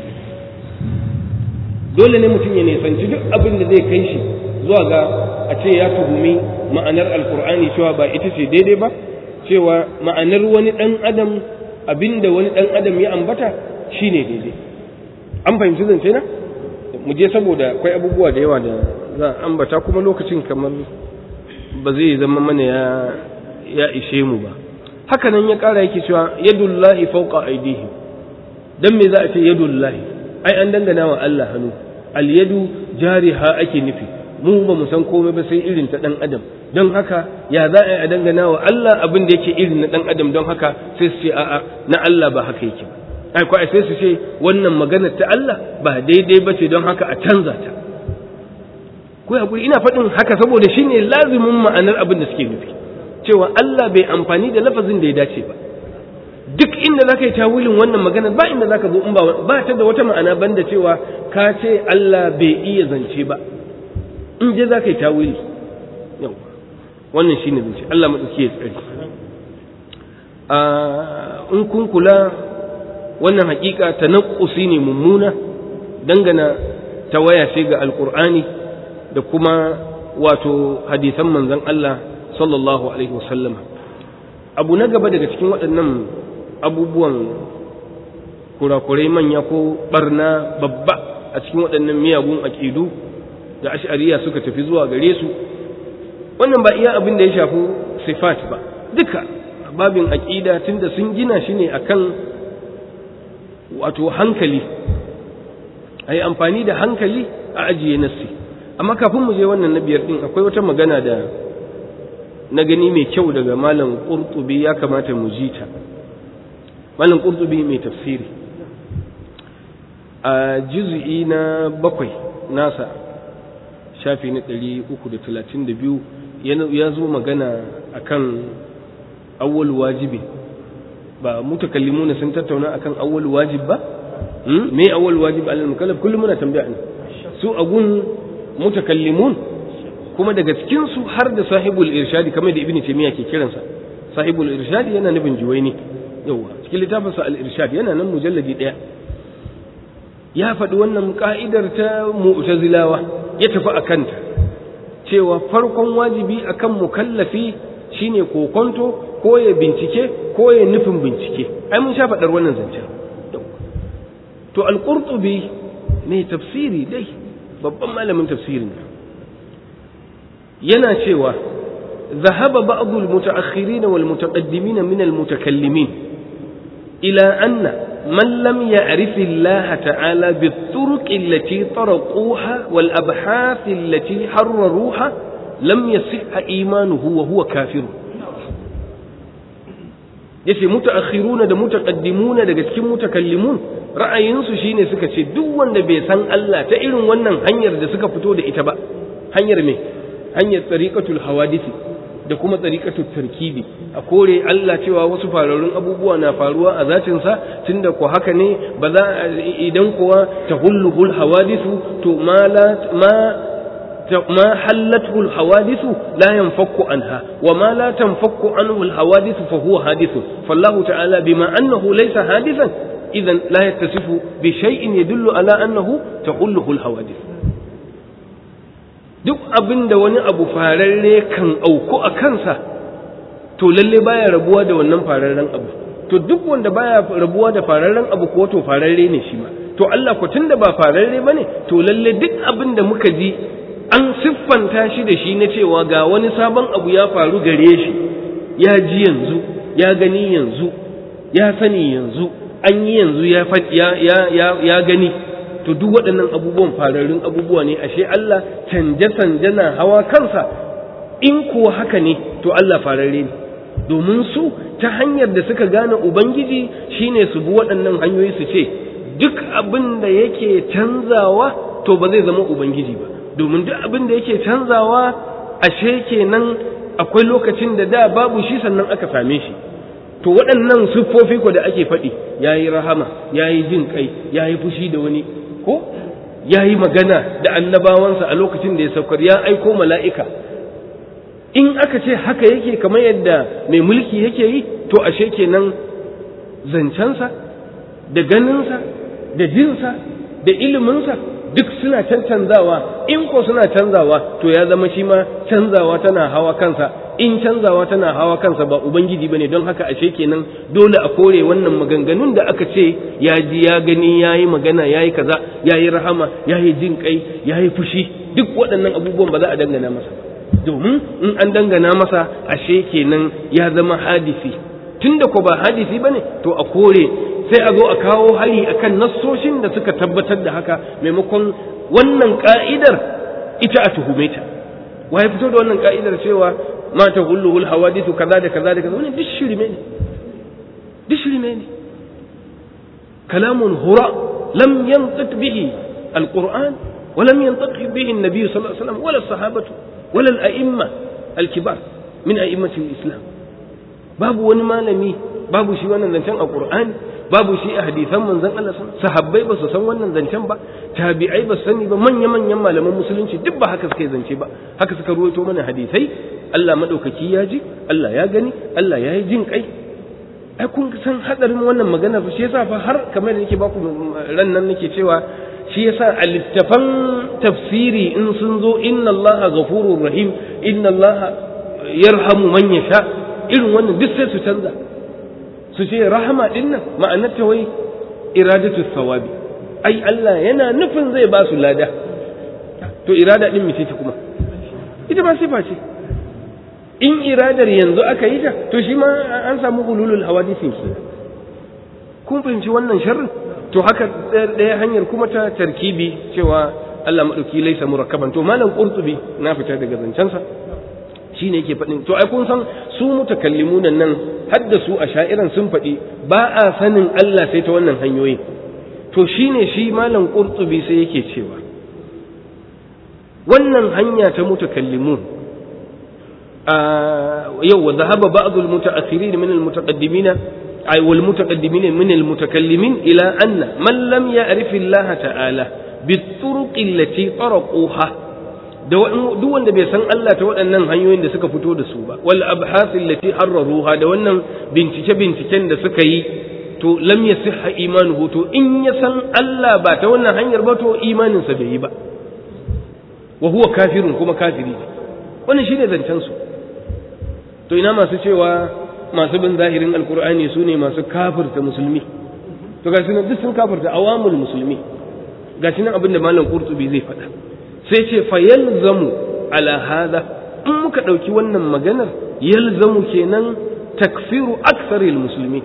dole ne mutum ya nesanci duk abin da zai kai shi zuwa ga a ce ya tuhumi ma'anar alkur'ani cewa ba ita ce daidai ba cewa ma'anar wani ɗan adam abinda wani ɗan adam ya ambata shine daidai an fahimci zance na mu je saboda akwai abubuwa da yawa da za a ambata kuma lokacin kamar ba zai zama mana ya ya ishe mu ba haka nan ya ƙara yake cewa yadullahi fawqa aydihim dan me za a ce yadullahi ai an dangana wa Allah hannu al yadu jariha ake nufi mu ba mu san komai ba sai irin ta dan adam don haka ya za a dangana wa Allah abin da yake irin na dan adam don haka sai su ce a'a na Allah ba haka yake ba ai ko sai su ce wannan magana ta Allah ba daidai ba ce don haka a canza ta ko hakuri ina faɗin haka saboda shine lazimin ma'anar abin da suke nufi cewa Allah bai amfani da lafazin da ya dace ba duk inda zaka yi tawilin wannan magana ba inda zaka zo in ba ba ta da wata ma'ana banda cewa ka ce Allah bai iya zance ba in je za ka yi tawili yau wannan shi ne zance Allah maɗauki ya tsari in kun kula wannan hakika ta naƙusi ne mummuna dangana ta waya ce ga alƙur'ani da kuma wato hadisan manzon Allah sallallahu alaihi wasallam abu na gaba daga cikin waɗannan abubuwan kurakurai manya ko barna babba a cikin waɗannan miyagun aƙidu da ash'ariya suka tafi zuwa gare su wannan ba iya abin da ya shafi sifat ba duka babin aƙida tunda sun gina shi ne akan wato hankali a yi amfani da hankali a ajiye nassi amma kafin mu je wannan na biyar din akwai wata magana da na gani mai kyau daga malam ƙurtubi ya kamata mu ji ta malam ƙurtubi mai tafsiri a juz'i na bakwai nasa shafi na ɗari uku da talatin da biyu ya zo magana akan awwal wajibi ba mutakallimuna sun tattauna akan awwal wajib ba me awwal wajib alal mukallaf kullum muna tambaya ne su agun mutakallimun kuma daga cikin su har da sahibul irshadi kamar da ibnu taymiya ke kiransa sahibul irshadi yana nufin juwaini yawa cikin littafin sa al irshad yana nan mujalladi daya ya faɗi wannan ka'idar ta mu'tazilawa ya tafi akanta cewa farkon wajibi akan mukallafi shine kokonto ko ya bincike ko ya nufin bincike ai mun sha faɗar wannan zancen to al-qurtubi ne tafsiri dai babban malamin tafsirin yana cewa ذهب بعض المتأخرين والمتقدمين من المتكلمين إلى أن من لم يعرف الله تعالى بالطرق التي طرقوها والأبحاث التي حرروها لم يصح إيمانه وهو كافر yace mutaakhiruna da mutaqaddimuna daga cikin mutakallimun ra'ayinsu shine suka ce duk wanda bai san Allah ta irin wannan hanyar da suka fito da ita ba hanyar me hanyar tariqatul hawadisi da kuma tariqatul tarkibi a kore Allah cewa wasu fararun abubuwa na faruwa a zatin sa tunda ko haka ne ba za idan kuwa tahulluhul hawadisu to ma la ma ما حلته الحوادث لا ينفك عنها وما لا تنفك عنه الحوادث فهو حادث فالله تعالى بما أنه ليس حادثا إذا لا يتصف بشيء يدل على أنه تحله الحوادث duk abin da wani abu fararre kan auku a kansa to lalle baya rabuwa da wannan fararren abu to duk wanda baya rabuwa da fararren abu ko to fararre ne shi ma to Allah ko tunda ba fararre bane to lalle duk abin da muka ji an siffanta shi da shi na cewa ga wani sabon abu ya faru gare shi ya ji yanzu ya gani yanzu ya sani yanzu an yi yanzu ya, ya, ya, ya gani to duk waɗannan abubuwan fararrun abubuwa ne ashe Allah canje-canje na hawa kansa in kuwa haka ne to Allah fararre ne domin su ta hanyar da suka gane Ubangiji shine su bi waɗannan hanyoyi su ce duk abin da yake canzawa to ba zai zama Ubangiji ba domin duk abin da yake canzawa ashe kenan akwai lokacin da da babu shi sannan aka same shi to waɗannan siffofi ko da ake faɗi yayi rahama yayi jin kai yayi fushi da wani ko yayi magana da annabawansa a lokacin da ya saukar ya aiko mala'ika in aka ce haka yake kamar yadda mai mulki yake yi to ashe kenan zancensa da ganinsa da jinsa da iliminsa duk suna cancanzawa in ko suna canzawa to ya zama shi ma canzawa tana hawa kansa in canzawa tana hawa kansa ba ubangiji bane don haka ashe kenan dole a kore wannan maganganun da aka ce ya ji ya gani ya yi magana ya yi kaza ya yi rahama ya yi jin kai ya yi fushi duk waɗannan abubuwan ba za a dangana masa domin in an dangana masa ashe kenan ya zama hadisi tunda ko ba hadisi bane to a kore sai a zo a kawo hari akan nassoshin da suka tabbatar da haka maimakon wannan ka'idar ita a tuhume ta waye fito da wannan ka'idar cewa ma ta hulluhul hawadithu kaza da kaza da kaza wannan duk shirme ne duk shirme ne kalamun hura lam yantiq bihi alquran wa lam yantiq bihi an-nabi sallallahu alaihi wasallam wala sahabatu wala al-a'imma al-kibar min a'immati al-islam babu wani malami babu shi wannan zancen a qur'ani babu shi a hadisan manzon Allah sahabbai ba su san wannan zancen ba tabi'ai ba su sani ba manya manyan malaman musulunci duk ba haka suka yi zance ba haka suka ruwaito mana hadisai Allah madaukaki ya ji Allah ya gani Allah ya yi jin kai ai kun san hadarin wannan magana fa shi yasa fa har kamar da nake baku ran nan nake cewa shi yasa a littafan tafsiri in sun zo inna Allah ghafurur rahim inna Allah yarhamu man yasha irin wannan duk sai su canza su ce rahama din nan ma'anar ta wai iradatu sawabi ai Allah yana nufin zai ba su lada to irada din mace ta kuma ita ba sifa ce in iradar yanzu aka yi ta to shi ma an samu hululul hawadisin ke kun fahimci wannan sharrin to haka ɗaya hanyar kuma ta tarkibi cewa Allah maɗauki laisa murakkaban to malam qurtubi na fita daga zancensa shine yake faɗin to ai kun san su mutakallimun nan har da su a sha'iran sun faɗi ba a sanin Allah sai ta wannan hanyoyin to shine shi malam qurtubi sai yake cewa wannan hanya ta mutakallimun yau wa dhahaba ba'd al-mutaakhirin min al-mutaqaddimin ay wal mutaqaddimin min al-mutakallimin ila anna man lam ya'rif Allah ta'ala bit-turuq allati taraquha da duk wanda bai san Allah ta waɗannan hanyoyin da suka fito da su ba wal abhath allati harraruha da wannan bincike binciken da suka yi to lam yasihha imanuhu to in ya san Allah ba ta wannan hanyar ba to imanin sa bai yi ba wa huwa kafirun kuma kafiri ne wannan shine zancen su to ina masu cewa masu bin zahirin alqur'ani su ne masu kafirta musulmi to ga sunan duk sun kafirta awamul musulmi ga shi nan abin da malam qurtubi zai faɗa sai ce fa yalzamu ala hada in muka ɗauki wannan maganar yalzamu kenan takfiru aksaril musulmi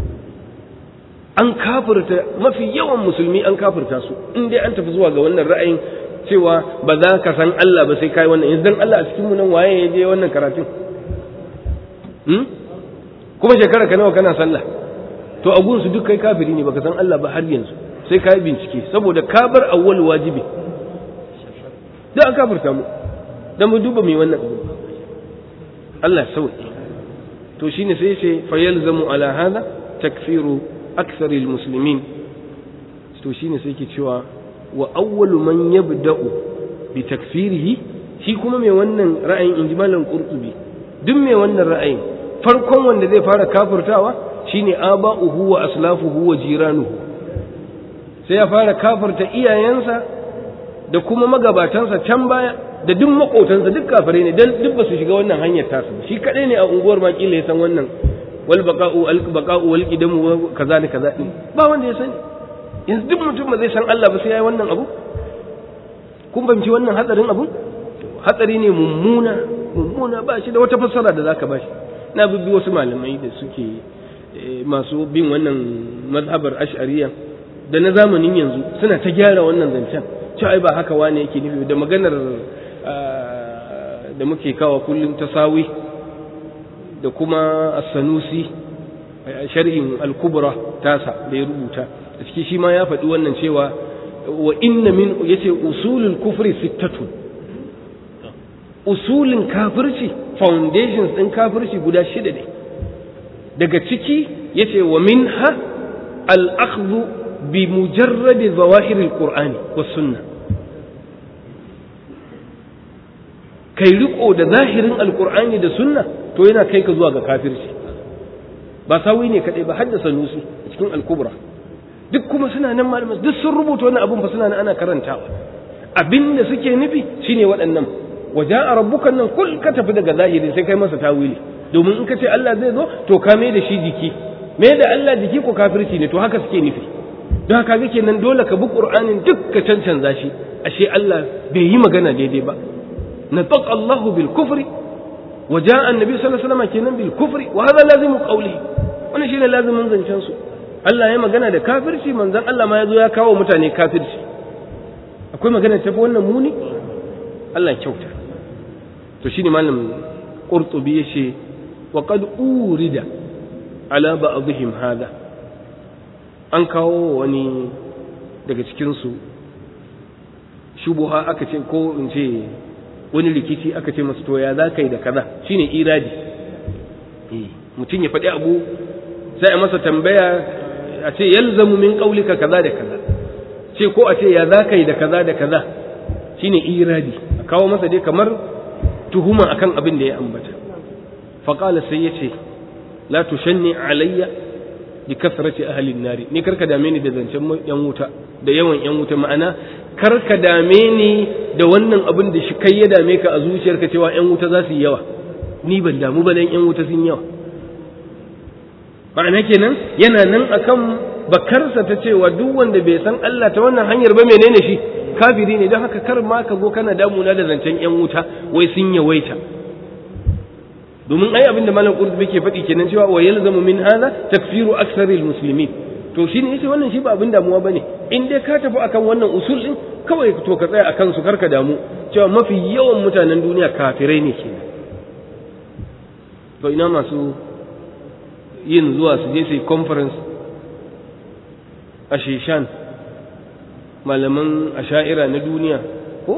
an kafirta mafi yawan musulmi an kafirta su in dai an tafi zuwa ga wannan ra'ayin cewa ba za ka san Allah ba sai kai wannan yanzu dan Allah a cikin mu nan waye ya je wannan karatun hmm? kuma shekara ka nawa kana sallah to a gunsu duk kai kafiri ne baka san Allah ba har yanzu sai ka yi bincike saboda ka bar awwal wajibi da an kafirta mu dan mu duba mai wannan abu Allah sauki to shine sai ce fa yalzamu ala hada takfiru akthar almuslimin to shine sai ke cewa wa awwalu man yabda'u bi takfirihi shi kuma mai wannan ra'ayin injimalan qurtubi duk mai wannan ra'ayin farkon wanda zai fara kafirtawa shine aba'uhu wa aslafuhu wa jiranuhu sai ya fara kafirta iyayensa da kuma magabatansa can baya da duk makotansa duk kafirai ne dan duk ba su shiga wannan hanyar tasu shi kadai ne a unguwar ma kila ya san wannan wal baqa'u al baqa'u wal qidamu kaza da kaza din ba wanda ya sani yanzu duk mutum ba zai san Allah ba sai yayi wannan abu kun fahimci wannan hatsarin abu hatsari ne mummuna mummuna ba shi da wata fassara da zaka bashi na bibbi wasu malamai da suke masu bin wannan mazhabar ash'ariyya da na zamanin yanzu suna ta gyara wannan zancen cewa ai ba haka wane yake nufi da maganar da muke kawa kullum tasawi da kuma as-sanusi sharhin al-kubra tasa da ya rubuta a ciki shi ma ya faɗi wannan cewa wa inna min yace usulul kufri sittatu usulin kafirci foundations din kafirci guda shida ne daga ciki yace wa minha al-akhdhu bi mujarrad zawahir al-qur'ani was sunnah kai riko da zahirin alkur'ani da sunna to yana kai ka zuwa ga kafirci ba sawi ne kadai ba haddasa nusi cikin alkubra duk kuma suna nan malamai duk sun rubuta wannan abun fa suna nan ana karantawa abinda suke nufi shine waɗannan waja'a rabbukan nan kul ka tafi daga zahiri sai kai masa tawili domin in ka ce Allah zai zo to ka mai da shi jiki mai da Allah jiki ko kafirci ne to haka suke nufi don haka ga kenan dole ka bi qur'anin duk ka cancanza shi ashe Allah bai yi magana daidai ba نطق الله بالكفر وجاء النبي صلى الله عليه وسلم kenan بالكفر وهذا لازم قوله wannan shine lazimin zancen su Allah ya magana da kafirci manzon Allah ma yazo ya kawo mutane kafirci akwai magana ta wannan muni Allah kyauta to shine malam Qurtubi yace wa qad urida ala ba'dihim hada an kawo wani daga cikin su shubuha aka ce ko in ce wani rikici aka ce masu toya za ka yi da kaza shine iradi mutum ya faɗi abu sai a masa tambaya a ce yalzamu min qaulika kaza da kaza ce ko a ce ya za ka yi da kaza da kaza shine iradi a kawo masa dai kamar tuhuma akan abin da ya ambata faqala sai yace la tushanni alayya bi kasrati ahli nari ni karka dame ni da zancen yan wuta da yawan yan wuta ma'ana karka dame ni da wannan abin da shi kai ya dame ka a zuciyarka cewa yan wuta za su yi yawa ni ban damu ba dan yan wuta sun yawa ma'ana kenan yana nan akan bakarsa ta cewa duk wanda bai san Allah ta wannan hanyar ba menene shi kafiri ne don haka kar ma ka zo kana damuna da zancen yan wuta wai sun yawaita domin ai abin da malam qurtubi ke faɗi kenan cewa wa yalzamu min hadha takfiru aksaril muslimin to shine yace wannan shi ba abin damuwa bane in dai ka tafi akan wannan usul din kawai to ka tsaya akan su karka damu cewa mafi yawan mutanen duniya kafirai ne kenan to ina masu yin zuwa su je su yi conference a shishan malaman asha'ira na duniya ko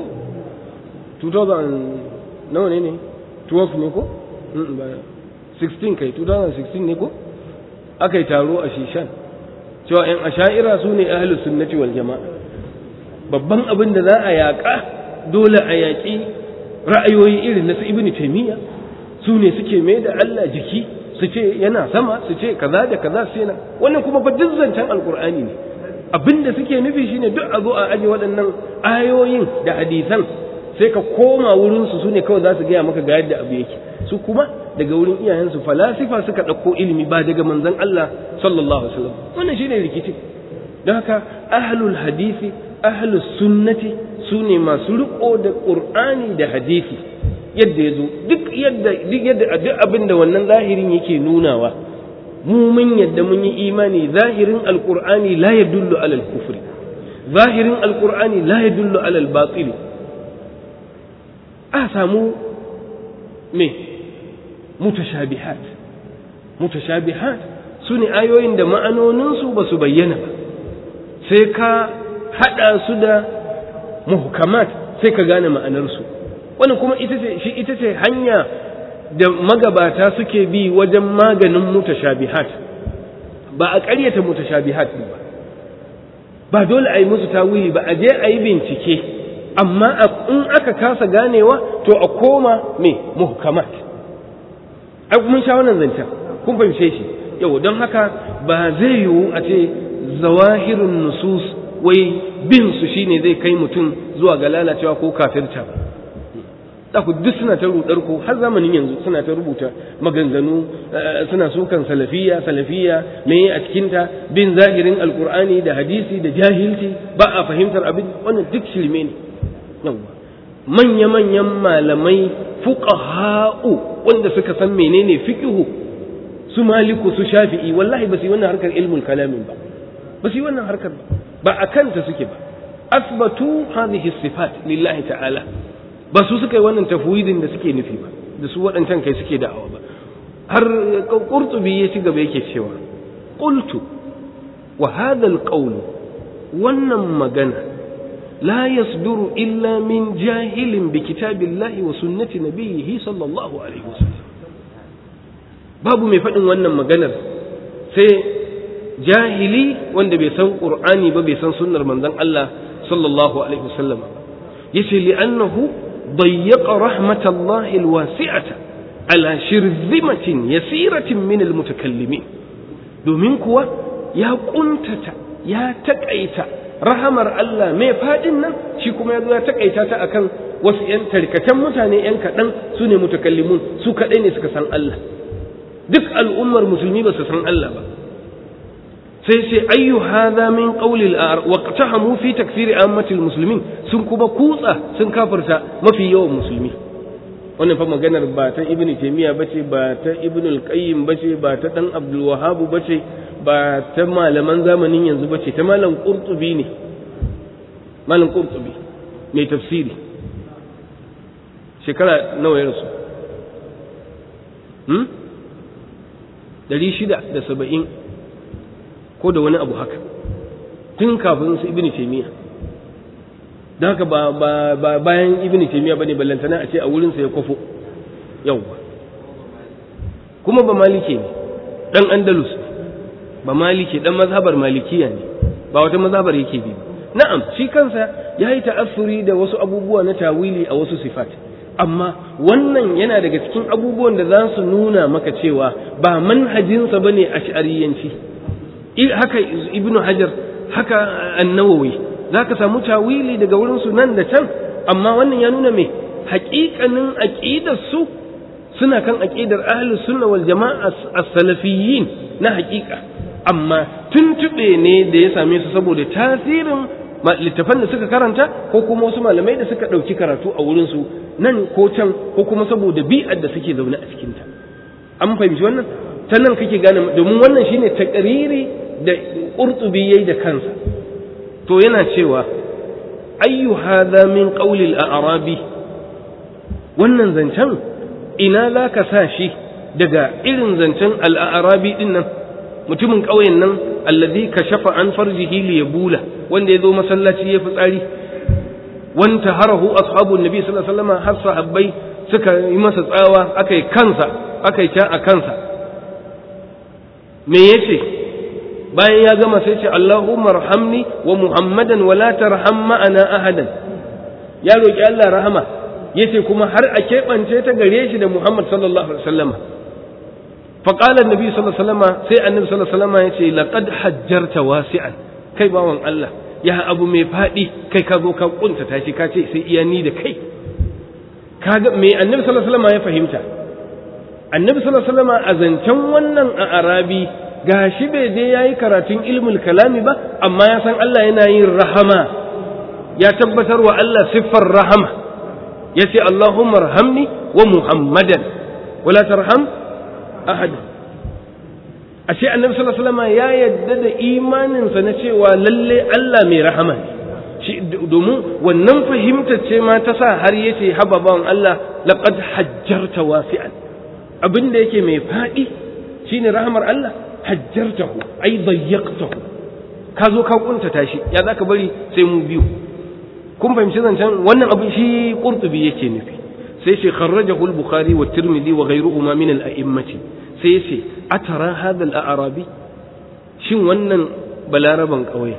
2000 nawa ne ne 12 ne ko 16 kai 2016 ne ko aka yi taro a shishan cewa 'yan asha'ira su ne ahalus sunnati wal jama'a babban abin da za a yaƙa dole a yaƙi ra'ayoyi irin na su ibn taymiya su ne suke mai da Allah jiki su ce yana sama su ce kaza da kaza su yana wannan kuma fa duk zancen alkur'ani ne abin da suke nufi shine duk a zo a aje waɗannan ayoyin da hadisan sai ka koma wurin su sune kawai za su gaya maka ga yadda abu yake su kuma daga wurin iyayensu falasifa suka ɗauko ilimi ba daga manzon Allah sallallahu alaihi wasallam wannan shine rikici don haka ahlul hadisi ahlus sunnati su ne masu riko da qur'ani da hadisi yadda ya zo duk yadda duk yadda duk abin da wannan zahirin yake nunawa mu mun yadda mun yi imani zahirin alqur'ani la yadullu ala al-kufri zahirin alqur'ani la yadullu ala al-batil a samu me mutashabihat mutashabihat su ne ayoyin da ma'anoninsu ba su bayyana ba sai ka haɗa su da muhkamat sai ka gane ma'anarsu wannan kuma ita ce shi ita ce hanya da magabata suke bi wajen maganin mutashabihat ba a ƙaryata mutashabihat ba ba dole a yi musu tawili ba a je a yi bincike amma in aka kasa ganewa to a koma me muhkamat ai mun sha wannan zancen kun fahimce shi yau don haka ba zai yiwu a ce zawahirun nusus wai bin su shine zai kai mutum zuwa ga lalacewa ko kafirta ba za ku duk suna ta rudar ku har zamanin yanzu suna ta rubuta maganganu suna sukan salafiya salafiya me a cikinta bin zahirin alkur'ani da hadisi da jahilci ba a fahimtar abin wannan duk shirme ne yawa manya-manyan malamai fuqaha'u wanda suka san menene fiqhu su maliku su shafi'i wallahi ba su yi wannan harkar ilmul kalamin ba ba su yi wannan harkar ba ba a kanta suke ba asbatu hadhihi sifat lillahi ta'ala ba su suka yi wannan tafwidin da suke nufi ba da su waɗancan kai suke da'awa ba har qurtubi ya ci gaba yake cewa qultu wa hadha alqawl wannan magana la yasduru illa min jahilin bi kitabillahi wa sunnati nabiyhi sallallahu alaihi wasallam babu mai faɗin wannan maganar sai jahili wanda bai san qur'ani ba bai san sunnar manzon Allah sallallahu alaihi wasallam yace li'annahu dayyaqa rahmatallahi alwasi'ata ala shirzimatin yasiratin min almutakallimin domin kuwa ya kuntata ya takaita rahamar Allah mai fadin nan shi kuma yazo ya takaita ta akan wasu yan tarkatan mutane yan kadan su ne mutakallimun su kadai ne suka san Allah duk al'ummar musulmi ba su san Allah ba sai sai ayyu hadha min qawli al-ar waqtahamu fi takfir ammatil muslimin sun kuma kutsa sun kafirta mafi yawan musulmi wannan fa maganar ba ta ibn taymiya bace ba ta ibn al-qayyim bace ba ta dan abdul wahhab bace ba ta malaman zamanin yanzu bace ta malam qurtubi ne malam qurtubi mai tafsiri shekara nawa ya rasu hmm? ɗari shida da saba'in ko da wani abu haka tun kafin su ibn taymiya don haka ba ba bayan ibn taymiya bane ballantana a ce a wurinsa ya kwafo yawwa kuma ba malike ne dan andalus ba malike dan mazhabar malikiya ne ba wata mazhabar yake bi na'am shi kansa ya yi ta'assuri da wasu abubuwa na tawili a wasu sifat amma wannan yana daga cikin abubuwan da za su nuna maka cewa ba manhajinsa ba ne a sha'ariyanci haka ibnu hajar haka annawawi za ka samu tawili daga wurinsu nan da can amma wannan ya nuna mai haƙiƙanin aƙidarsu suna kan aƙidar ahlus sunna wal jama'a as-salafiyyin na haƙiƙa amma tuntuɓe ne da ya same su saboda tasirin littafan da suka karanta ko kuma wasu malamai da suka ɗauki karatu a wurinsu nan ko can ko kuma saboda bi'ar da suke zaune a cikinta an fahimci wannan ta nan kake gane domin wannan shine takariri da qurtubi yayi da kansa to yana cewa ayyu hadha min qawli al-a'rabi wannan zancen ina za ka sa shi daga irin zancen al-a'rabi din nan mutumin ƙauyen nan alladhi kashafa an farjihi li yabula wanda ya zo masallaci ya fitsari wanta harahu ashabun nabi sallallahu alaihi wasallam har sahabbai suka yi masa tsawa aka yi kansa aka yi ta a kansa me yace bayan ya gama sai ce Allahumma rahamni wa Muhammadan wa la tarham ma'ana ahadan ya roki Allah rahama yace kuma har a keɓance ta gare shi da Muhammad sallallahu alaihi wasallam فقال النبي صلى الله عليه وسلم سي النبي صلى الله عليه وسلم يتي لقد حجرت واسعا kai bawan Allah ya abu mai faɗi kai ka zo ka kunta tashi ka ce sai iya ni da kai kaga me annabi sallallahu alaihi wasallam ya fahimta annabi sallallahu alaihi wasallam a zancen wannan a arabi gashi bai je yayi karatun ilmul kalami ba amma ya san Allah yana yin rahama ya tabbatar wa Allah siffar rahama yace Allahumma arhamni wa Muhammadan wala tarham ahad ashe annabi sallallahu alaihi wasallam ya yadda da imaninsa na cewa lalle Allah mai rahama shi domin wannan fahimtar ce ma ta sa har yace haba bawan Allah laqad hajjarta wasi'an abin da yake mai fadi shine rahamar Allah hajjartahu ai dayyaqtahu ka zo ka kuntata shi ya zaka bari sai mu biyu kun fahimci zancen wannan abin shi qurtubi yake nufi sai ce kharrajahu al-bukhari wa tirmidhi wa ghayruhuma min al-a'immati sai ce atara hadha al-a'rabi shin wannan balaraban kauye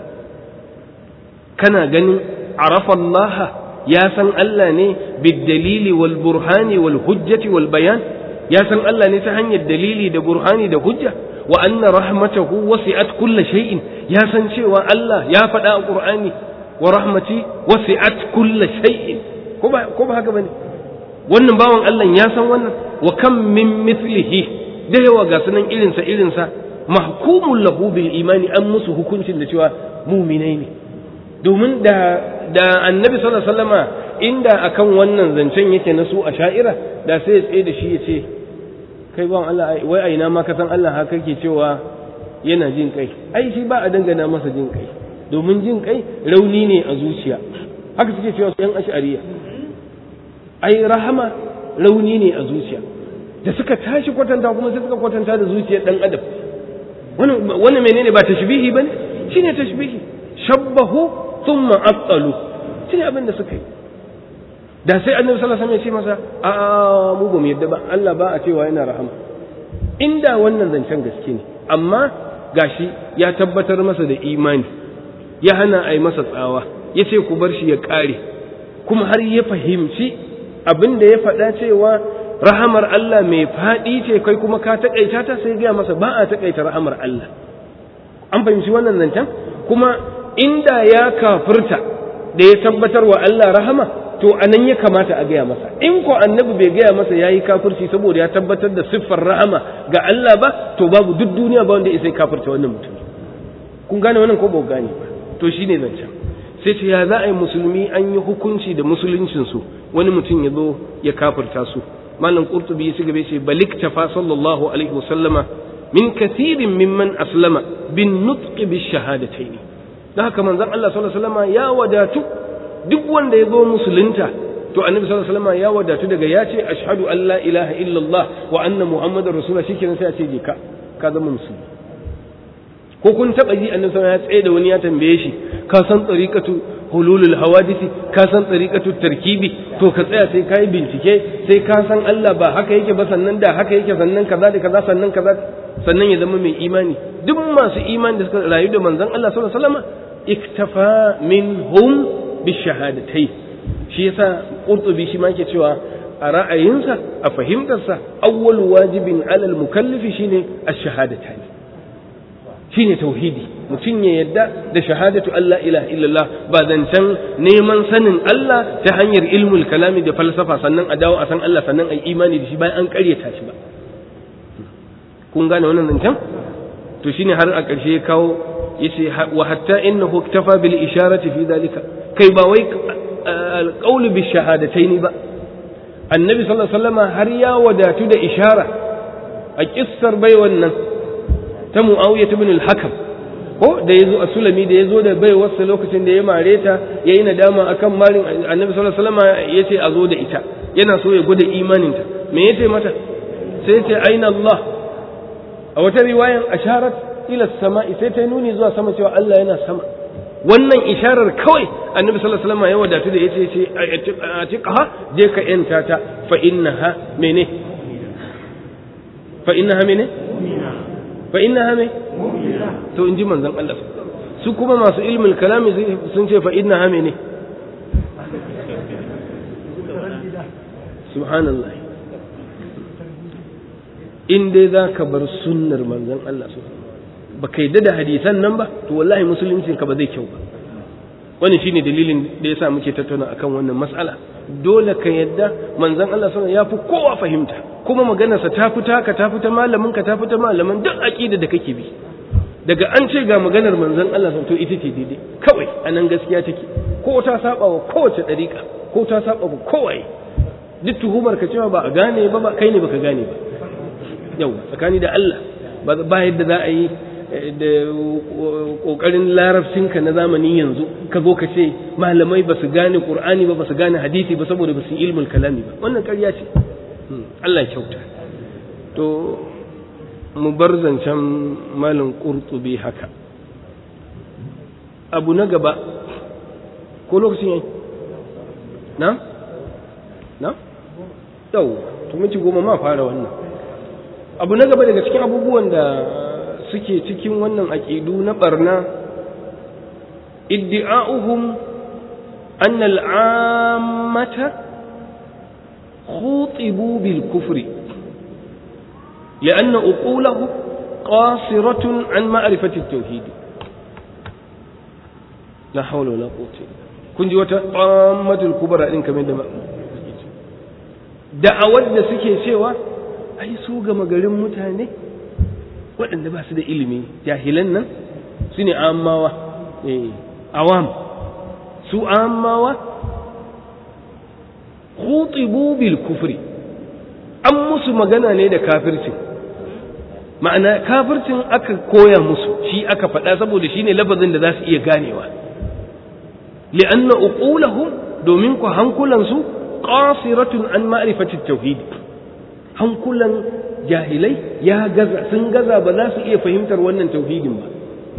kana ganin arafa Allah ya san Allah ne bid-dalili wal burhani wal hujjati wal bayan ya san Allah ne ta hanyar dalili da burhani da hujja wa anna rahmatahu wasi'at kulli shay'in ya san cewa Allah ya faɗa a Qur'ani wa rahmati wasi'at kulli shay'in ko ba ko ba haka bane wannan bawan Allah ya san wannan wa kam min mithlihi da yawa ga sunan irinsa irinsa mahkumun lahu bil imani an musu hukuncin da cewa muminai ne domin da da annabi sallallahu alaihi wasallama inda akan wannan zancen yake na su a sha'ira da sai ya tsaye da shi ya ce kai bawan Allah wai a ina ma ka san Allah haka ke cewa yana jin kai ai shi ba a dangana masa jin kai domin jin kai rauni ne a zuciya haka suke cewa yan ash'ariya ai rahama rauni ne a zuciya da suka tashi kwatanta kuma sai suka kwatanta da zuciyar dan adam wannan wannan menene ba tashbihi bane shine tashbihi shabbahu thumma attalu shine abin da suka yi da sai annabi sallallahu alaihi wasallam ya ce masa a mu ba mu yadda ba Allah ba a cewa yana rahama inda wannan zancen gaske ne amma gashi ya tabbatar masa da imani ya hana a yi masa tsawa ya ce ku bar shi ya ƙare kuma har ya fahimci abin da ya faɗa cewa rahamar Allah mai faɗi ce kai kuma ka taƙaita ta sai gaya masa ba a taƙaita rahamar Allah an fahimci wannan zancen kuma inda ya kafirta da ya tabbatar wa Allah rahama to anan ya kamata a gaya masa in ko annabi bai gaya masa yayi kafirci saboda ya tabbatar da siffar rahama ga Allah ba to babu duk duniya ba wanda ya sai kafirta wannan mutum kun gane wannan ko ba ku gane ba to shine zancen sai ce ya za a yi musulmi an yi hukunci da musuluncin su wani mutum ya zo ya kafirta su malam qurtubi ya ci gaba ce balik tafa sallallahu alaihi wasallama min kathirin mimman aslama bin nutqi bi shahadataini dan haka manzon Allah sallallahu alaihi wasallama ya wadatu duk wanda ya zo musulunta to annabi sallallahu alaihi wasallam ya wadatu daga ya ce ashhadu an la ilaha illallah wa anna muhammadar rasulullah shikenan sai a ce je ka ka zama musulmi ko kun taba ji annabi sallallahu ya tsaye da wani ya tambaye shi ka san tariqatu hululul hawadisi ka san tariqatu tarkibi to ka tsaya sai kai bincike sai ka san Allah ba haka yake ba sannan da haka yake sannan kaza da kaza sannan kaza sannan ya zama mai imani duk masu imani da suka rayu da manzon Allah sallallahu alaihi wasallam iktafa minhum bishahadatai shi yasa qurtubi shi ma yake cewa a ra'ayinsa a fahimtarsa awwal wajibin alal mukallifi shine ash-shahadatan shine tauhidi mutum ya yadda da shahadatu Allah ilaha illallah ba zancen neman sanin Allah ta hanyar ilmul kalami da falsafa sannan a dawo a san Allah sannan a imani da shi bayan an karyata shi ba kun gane wannan zancen to shine har a ƙarshe ya kawo yace wa hatta innahu iktafa bil isharati fi dalika kai ba wai alqawlu bi shahadataini ba annabi sallallahu alaihi wasallam har ya wadatu da ishara a kissar bai wannan ta mu'awiyah ibn al-hakam ko da yazo a sulami da yazo da bai wasu lokacin da ya mare ta yayi nadama akan marin annabi sallallahu alaihi wasallam yace a zo da ita yana so ya gwada imaninta me yace mata sai ce aina Allah a wata riwayan asharat ila sama'i sai ta nuni zuwa sama cewa Allah yana sama wannan isharar kawai annabi sallallahu alaihi wasallam ya wadatu da yace ce atiqaha je ka yanta ta fa innaha mene fa innaha mene fa innaha me to inji manzon Allah su kuma masu ilmul kalami sun ce fa innaha mene subhanallah in dai za ka bar sunnar manzon Allah su ba ka yadda da hadisan nan ba to wallahi musuluncin ka ba zai kyau ba wani shine dalilin da yasa muke tattauna akan wannan mas'ala dole ka yadda manzon Allah sallallahu ya fi kowa fahimta kuma maganarsa ta fita ka ta fita malamin ka ta fita malaman duk aqida da kake bi daga an ce ga maganar manzon Allah to ita ce daidai kawai anan gaskiya take ko ta saba wa kowace dariƙa ko ta saba wa kowaye duk tuhumar ka cewa ba a gane ba ba kai ne baka gane ba yau tsakani da Allah ba yadda za a yi da kokarin larabcinka na zamani yanzu ka zo ka ce malamai ba su gane qur'ani ba ba su gane hadisi ba saboda ba su ilmul kalami ba wannan ƙarya ce Allah kyauta to mu bar zancen malin qurtubi haka abu na gaba ko lokacin yayi na na yau to miki goma ma fara wannan abu na gaba daga cikin abubuwan da suke cikin wannan aƙidu na ɓarna iddi'a'uhum an al'ammata khutibu bil kufri لأن أقولهم قاصرة عن معرفة التوحيد لا حول ولا قوة إلا kun ji wata ƙwammatul kubara ɗin kamar da da'awar da suke cewa ai su gama garin mutane waɗanda ba su da ilimi jahilan nan su ne amawa awam su amawa khutibu bil kufri an musu magana ne da kafircin ma'ana kafircin aka koya musu shi aka faɗa saboda shi ne lafazin da za su iya ganewa li'anna uqulahum domin ku hankulansu qasiratun an ma'rifati tauhid hankulan jahilai ya gaza sun gaza ba za su iya fahimtar wannan tauhidin ba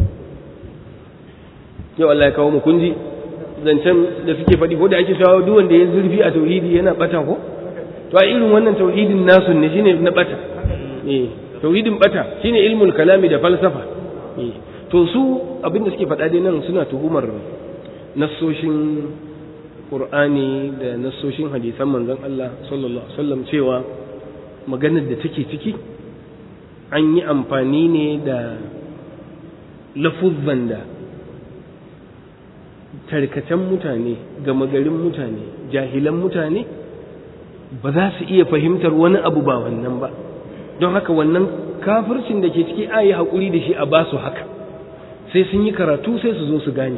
yau Allah ya kawo mu kunji zancen da suke faɗi ko da ake shawo duk wanda ya zurfi a tauhidi yana bata ko to a irin wannan tauhidin nasu ne shine na bata eh tauhidin bata shine ilmul kalami da falsafa eh to su abin da suke faɗa dai nan suna tuhumar nassoshin Qur'ani da nassoshin hadisan manzon Allah sallallahu alaihi wasallam cewa maganar da take ciki an yi amfani ne da lafuzzan da tarkacen mutane gama garin mutane jahilan mutane ba za su iya fahimtar wani abu ba wannan ba don haka wannan kafircin da ke ciki a yi haƙuri da shi a ba su haka sai sun yi karatu sai su zo su gane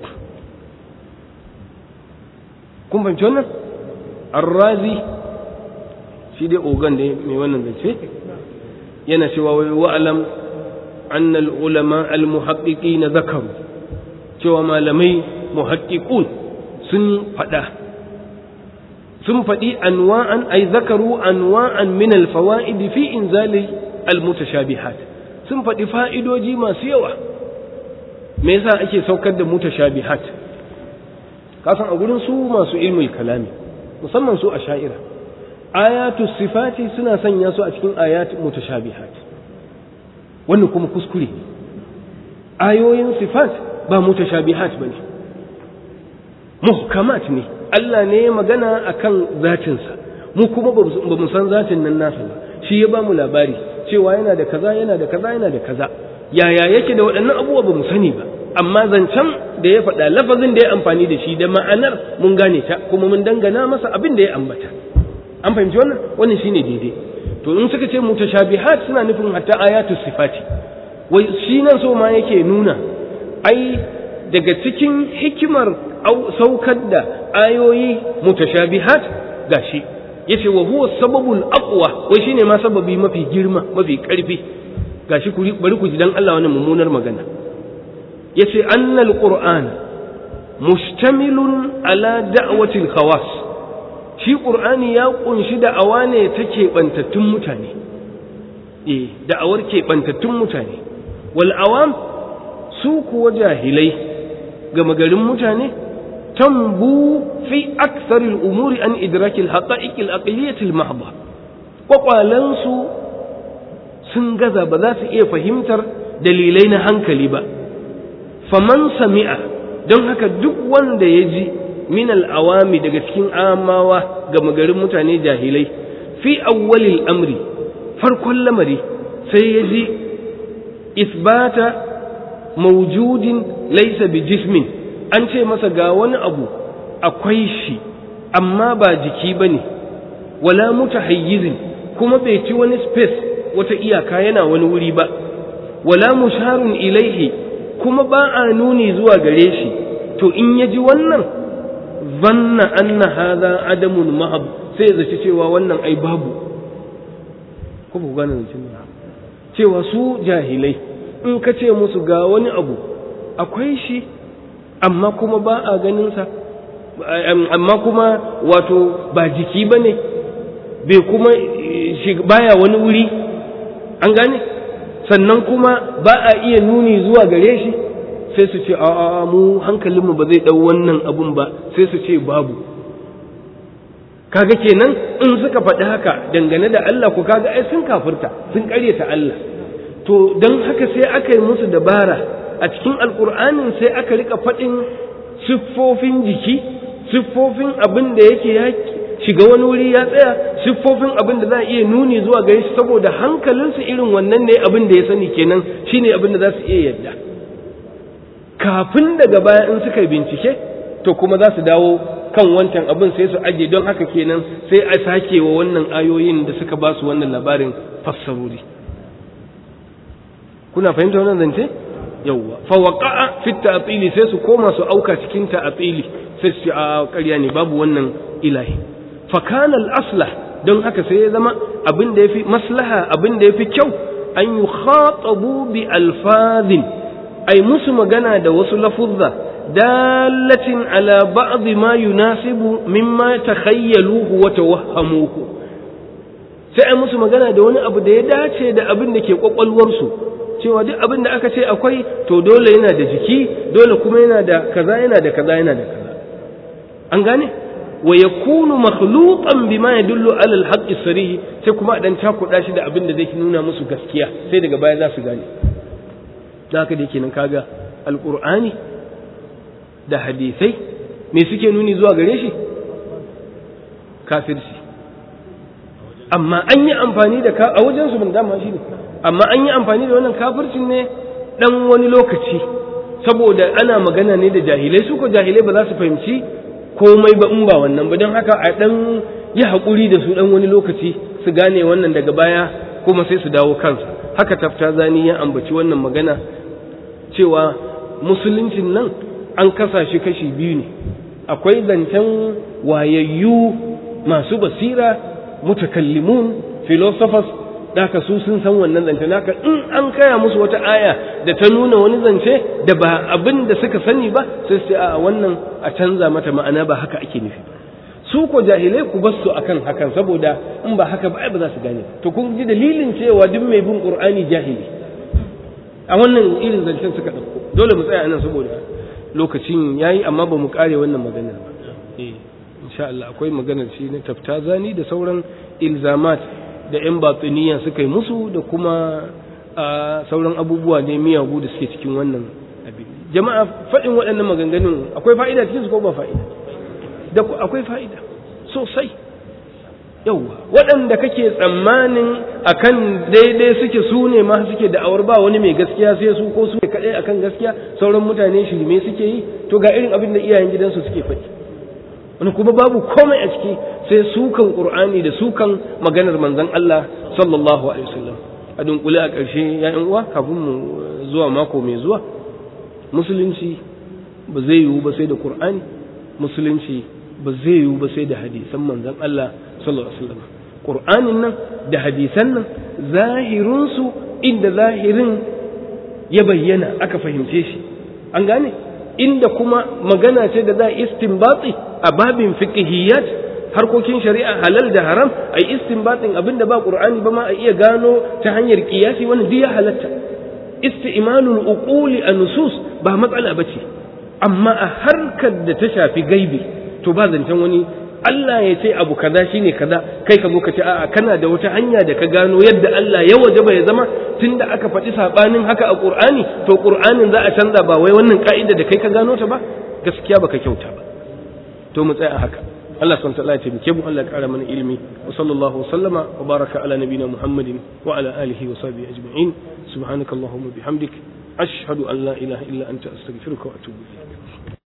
kun fahimci wannan arrazi shi dai ogan da mai wannan zance yana cewa wai wa'alam annal ulama al-muhaqqiqina zakaru cewa malamai muhaqqiqun sun faɗa sun faɗi anwa'an ay zakaru anwa'an min al-fawaid fi inzali al-mutashabihat sun faɗi fa'idoji masu yawa me yasa ake saukar da mutashabihat kasan a gurin su masu ilmul kalami musamman su a sha'ira ayatu sifati suna sanya su a cikin ayat mutashabihat wannan kuma kuskure ayoyin sifat ba mutashabihat bane muhkamat ne Allah ne ya magana akan zatinsa mu kuma ba mu san zatin nan nasa ba shi ya ba mu labari cewa yana da kaza yana da kaza yana da kaza yaya yake da waɗannan abubuwa ba mu sani ba amma zancen da ya faɗa lafazin da ya amfani da shi da ma'anar mun gane ta kuma mun dangana masa abin da ya ambata an fahimci wannan wannan shine daidai to in suka ce mutashabihat suna nufin hatta ayatu sifati wai shi nan so ma yake nuna ai daga cikin hikimar saukar da ayoyi mutashabihat gashi yace wa huwa sababul aqwa wai shine ma sababi mafi girma mafi karfi gashi ku bari ku ji dan Allah wannan mummunar magana yace annal qur'an mustamilun ala da'watil khawas shi qur'ani ya kunshi da'awa ne ta keɓantattun mutane eh da'awar keɓantattun mutane wal awam su kuwa jahilai gama garin mutane tambu fi aksaril umuri an idrakil haqa'iqil aqliyatil mahdha kwakwalansu sun gaza ba za su iya fahimtar dalilai na hankali ba faman sami'a don haka duk wanda ya ji min al'awami daga cikin amawa ga magarin mutane jahilai fi awwalil amri farkon lamari sai ya ji isbata maujudin laisa bi jismin an ce masa ga wani abu akwai shi amma ba jiki ba ne wala mutahayyizin kuma bai ci wani space wata iyaka yana wani wuri ba wala musharun ilaihi kuma ba a nuni zuwa gare shi to in ya ji wannan zanna anna hadha adamun mahab sai zaci cewa wannan ai babu ko ba gane zancin cewa su jahilai in ka ce musu ga wani abu akwai shi amma kuma ba a ganinsa amma kuma wato ba jiki ba ne bai kuma baya wani wuri an gane sannan kuma ba a iya nuni zuwa gare shi sai su ce a mu hankalinmu ba zai ɗau wannan abun ba sai su ce babu kaga kenan in suka faɗi haka dangane da Allah ku kaga ai sun kafirta sun ƙaryata Allah to don haka sai aka yi musu dabara a cikin alƙur'anin sai aka rika faɗin siffofin jiki siffofin abin da yake ya shiga wani wuri ya tsaya siffofin abin da za a iya nuni zuwa gare shi saboda hankalinsu irin wannan ne abin da ya sani kenan shine abin da za su iya yadda kafin daga baya in suka bincike to kuma za su dawo kan wancan abin sai su aje don haka kenan sai a sake wa wannan ayoyin da suka ba su wannan labarin fassarori kuna fahimta wannan zance yawwa fa waqa'a fi ta'tili sai su koma su auka cikin ta'tili sai su a ƙarya ne babu wannan ilahi fa kana al-aslah don haka sai ya zama abin da yafi maslaha abin da yafi kyau an yukhatabu bi alfazin ay musu magana da wasu lafuzza dalatin ala ba'd ma yunasibu mimma takhayyaluhu wa tawahhamuhu sai ai musu magana da wani abu da ya dace da abin da ke kwakwalwarsu cewa duk abin da aka ce akwai to dole yana da jiki dole kuma yana da kaza yana da kaza yana da kaza an gane wa yakunu makhluqan bima yadullu ala al-haqq sarih sai kuma dan cakuda shi da abin da zai nuna musu gaskiya sai daga baya za su gane da haka da yake nan kaga alqur'ani da hadisai me suke nuni zuwa gare shi kafirci amma an yi amfani da a wajen su ban dama shi ne amma an yi amfani da wannan kafircin ne dan wani lokaci saboda ana magana ne da jahilai su ko jahilai ba za su fahimci komai ba in ba wannan ba don haka a dan yi haƙuri da su dan wani lokaci su gane wannan daga baya kuma sai su dawo kansa haka tafta zani ya ambaci wannan magana cewa musuluncin nan an kasa shi kashi biyu ne akwai zancen wayayyu masu basira mutakallimun philosophers daka su sun san wannan zance naka in an kaya musu wata aya da ta nuna wani zance da ba abin da suka sani ba sai sai a wannan a canza mata ma'ana ba haka ake nufi su ko jahilai ku bar su akan hakan saboda in ba haka ba ai ba za su gane to kun ji dalilin cewa duk mai bin qur'ani jahili a wannan irin zancen suka dauko dole mu tsaya anan saboda lokacin yayi amma ba mu kare wannan maganar ba eh insha Allah akwai maganar shi na taftazani da sauran ilzamat da 'yan batsiniya suka yi musu da kuma sauran abubuwa ne miyagu da suke cikin wannan abin jama'a faɗin waɗannan maganganun akwai fa'ida cikin su ko ba fa'ida da akwai fa'ida sosai yauwa waɗanda kake tsammanin akan daidai suke su ne ma suke da'awar ba wani mai gaskiya sai su ko su ne kaɗai akan gaskiya sauran mutane shirme suke yi to ga irin abin da iyayen gidansu suke faɗi wani kuma babu komai a ciki sai sukan qur'ani da sukan maganar manzon Allah sallallahu alaihi wasallam a dunkule a ƙarshe ya'yan uwa kafin mu zuwa mako mai zuwa musulunci ba zai yiwu ba sai da qur'ani musulunci ba zai yiwu ba sai da hadisan manzon Allah sallallahu alaihi wasallam qur'anin nan da hadisan nan zahirinsu inda zahirin ya bayyana aka fahimce shi an gane inda kuma magana ce da za a istinbati a babin fiqhiyat harkokin shari'a halal da haram ai istinbatin abinda ba qur'ani ba ma a iya gano ta hanyar qiyasi wannan duk ya halatta isti'malul uquli an-nusus ba matsala bace amma a harkar da ta shafi gaibi to ba zancen wani Allah ya ce abu kaza shine kaza kai ka zo ka ce a'a kana da wata hanya da ka gano yadda Allah ya wajaba ya zama tunda aka faɗi sabanin haka a Qur'ani to Qur'anin za a canza ba wai wannan ka'ida da kai ka gano ta ba gaskiya baka kyauta ba to mu tsaya haka Allah subhanahu wa ta'ala ya taimake mu Allah ya kara mana ilimi wa sallallahu wa sallama wa baraka ala nabina Muhammadin wa ala alihi wa sahbihi ajma'in subhanakallahumma bihamdik ashhadu an la ilaha illa anta astaghfiruka wa atubu ilayk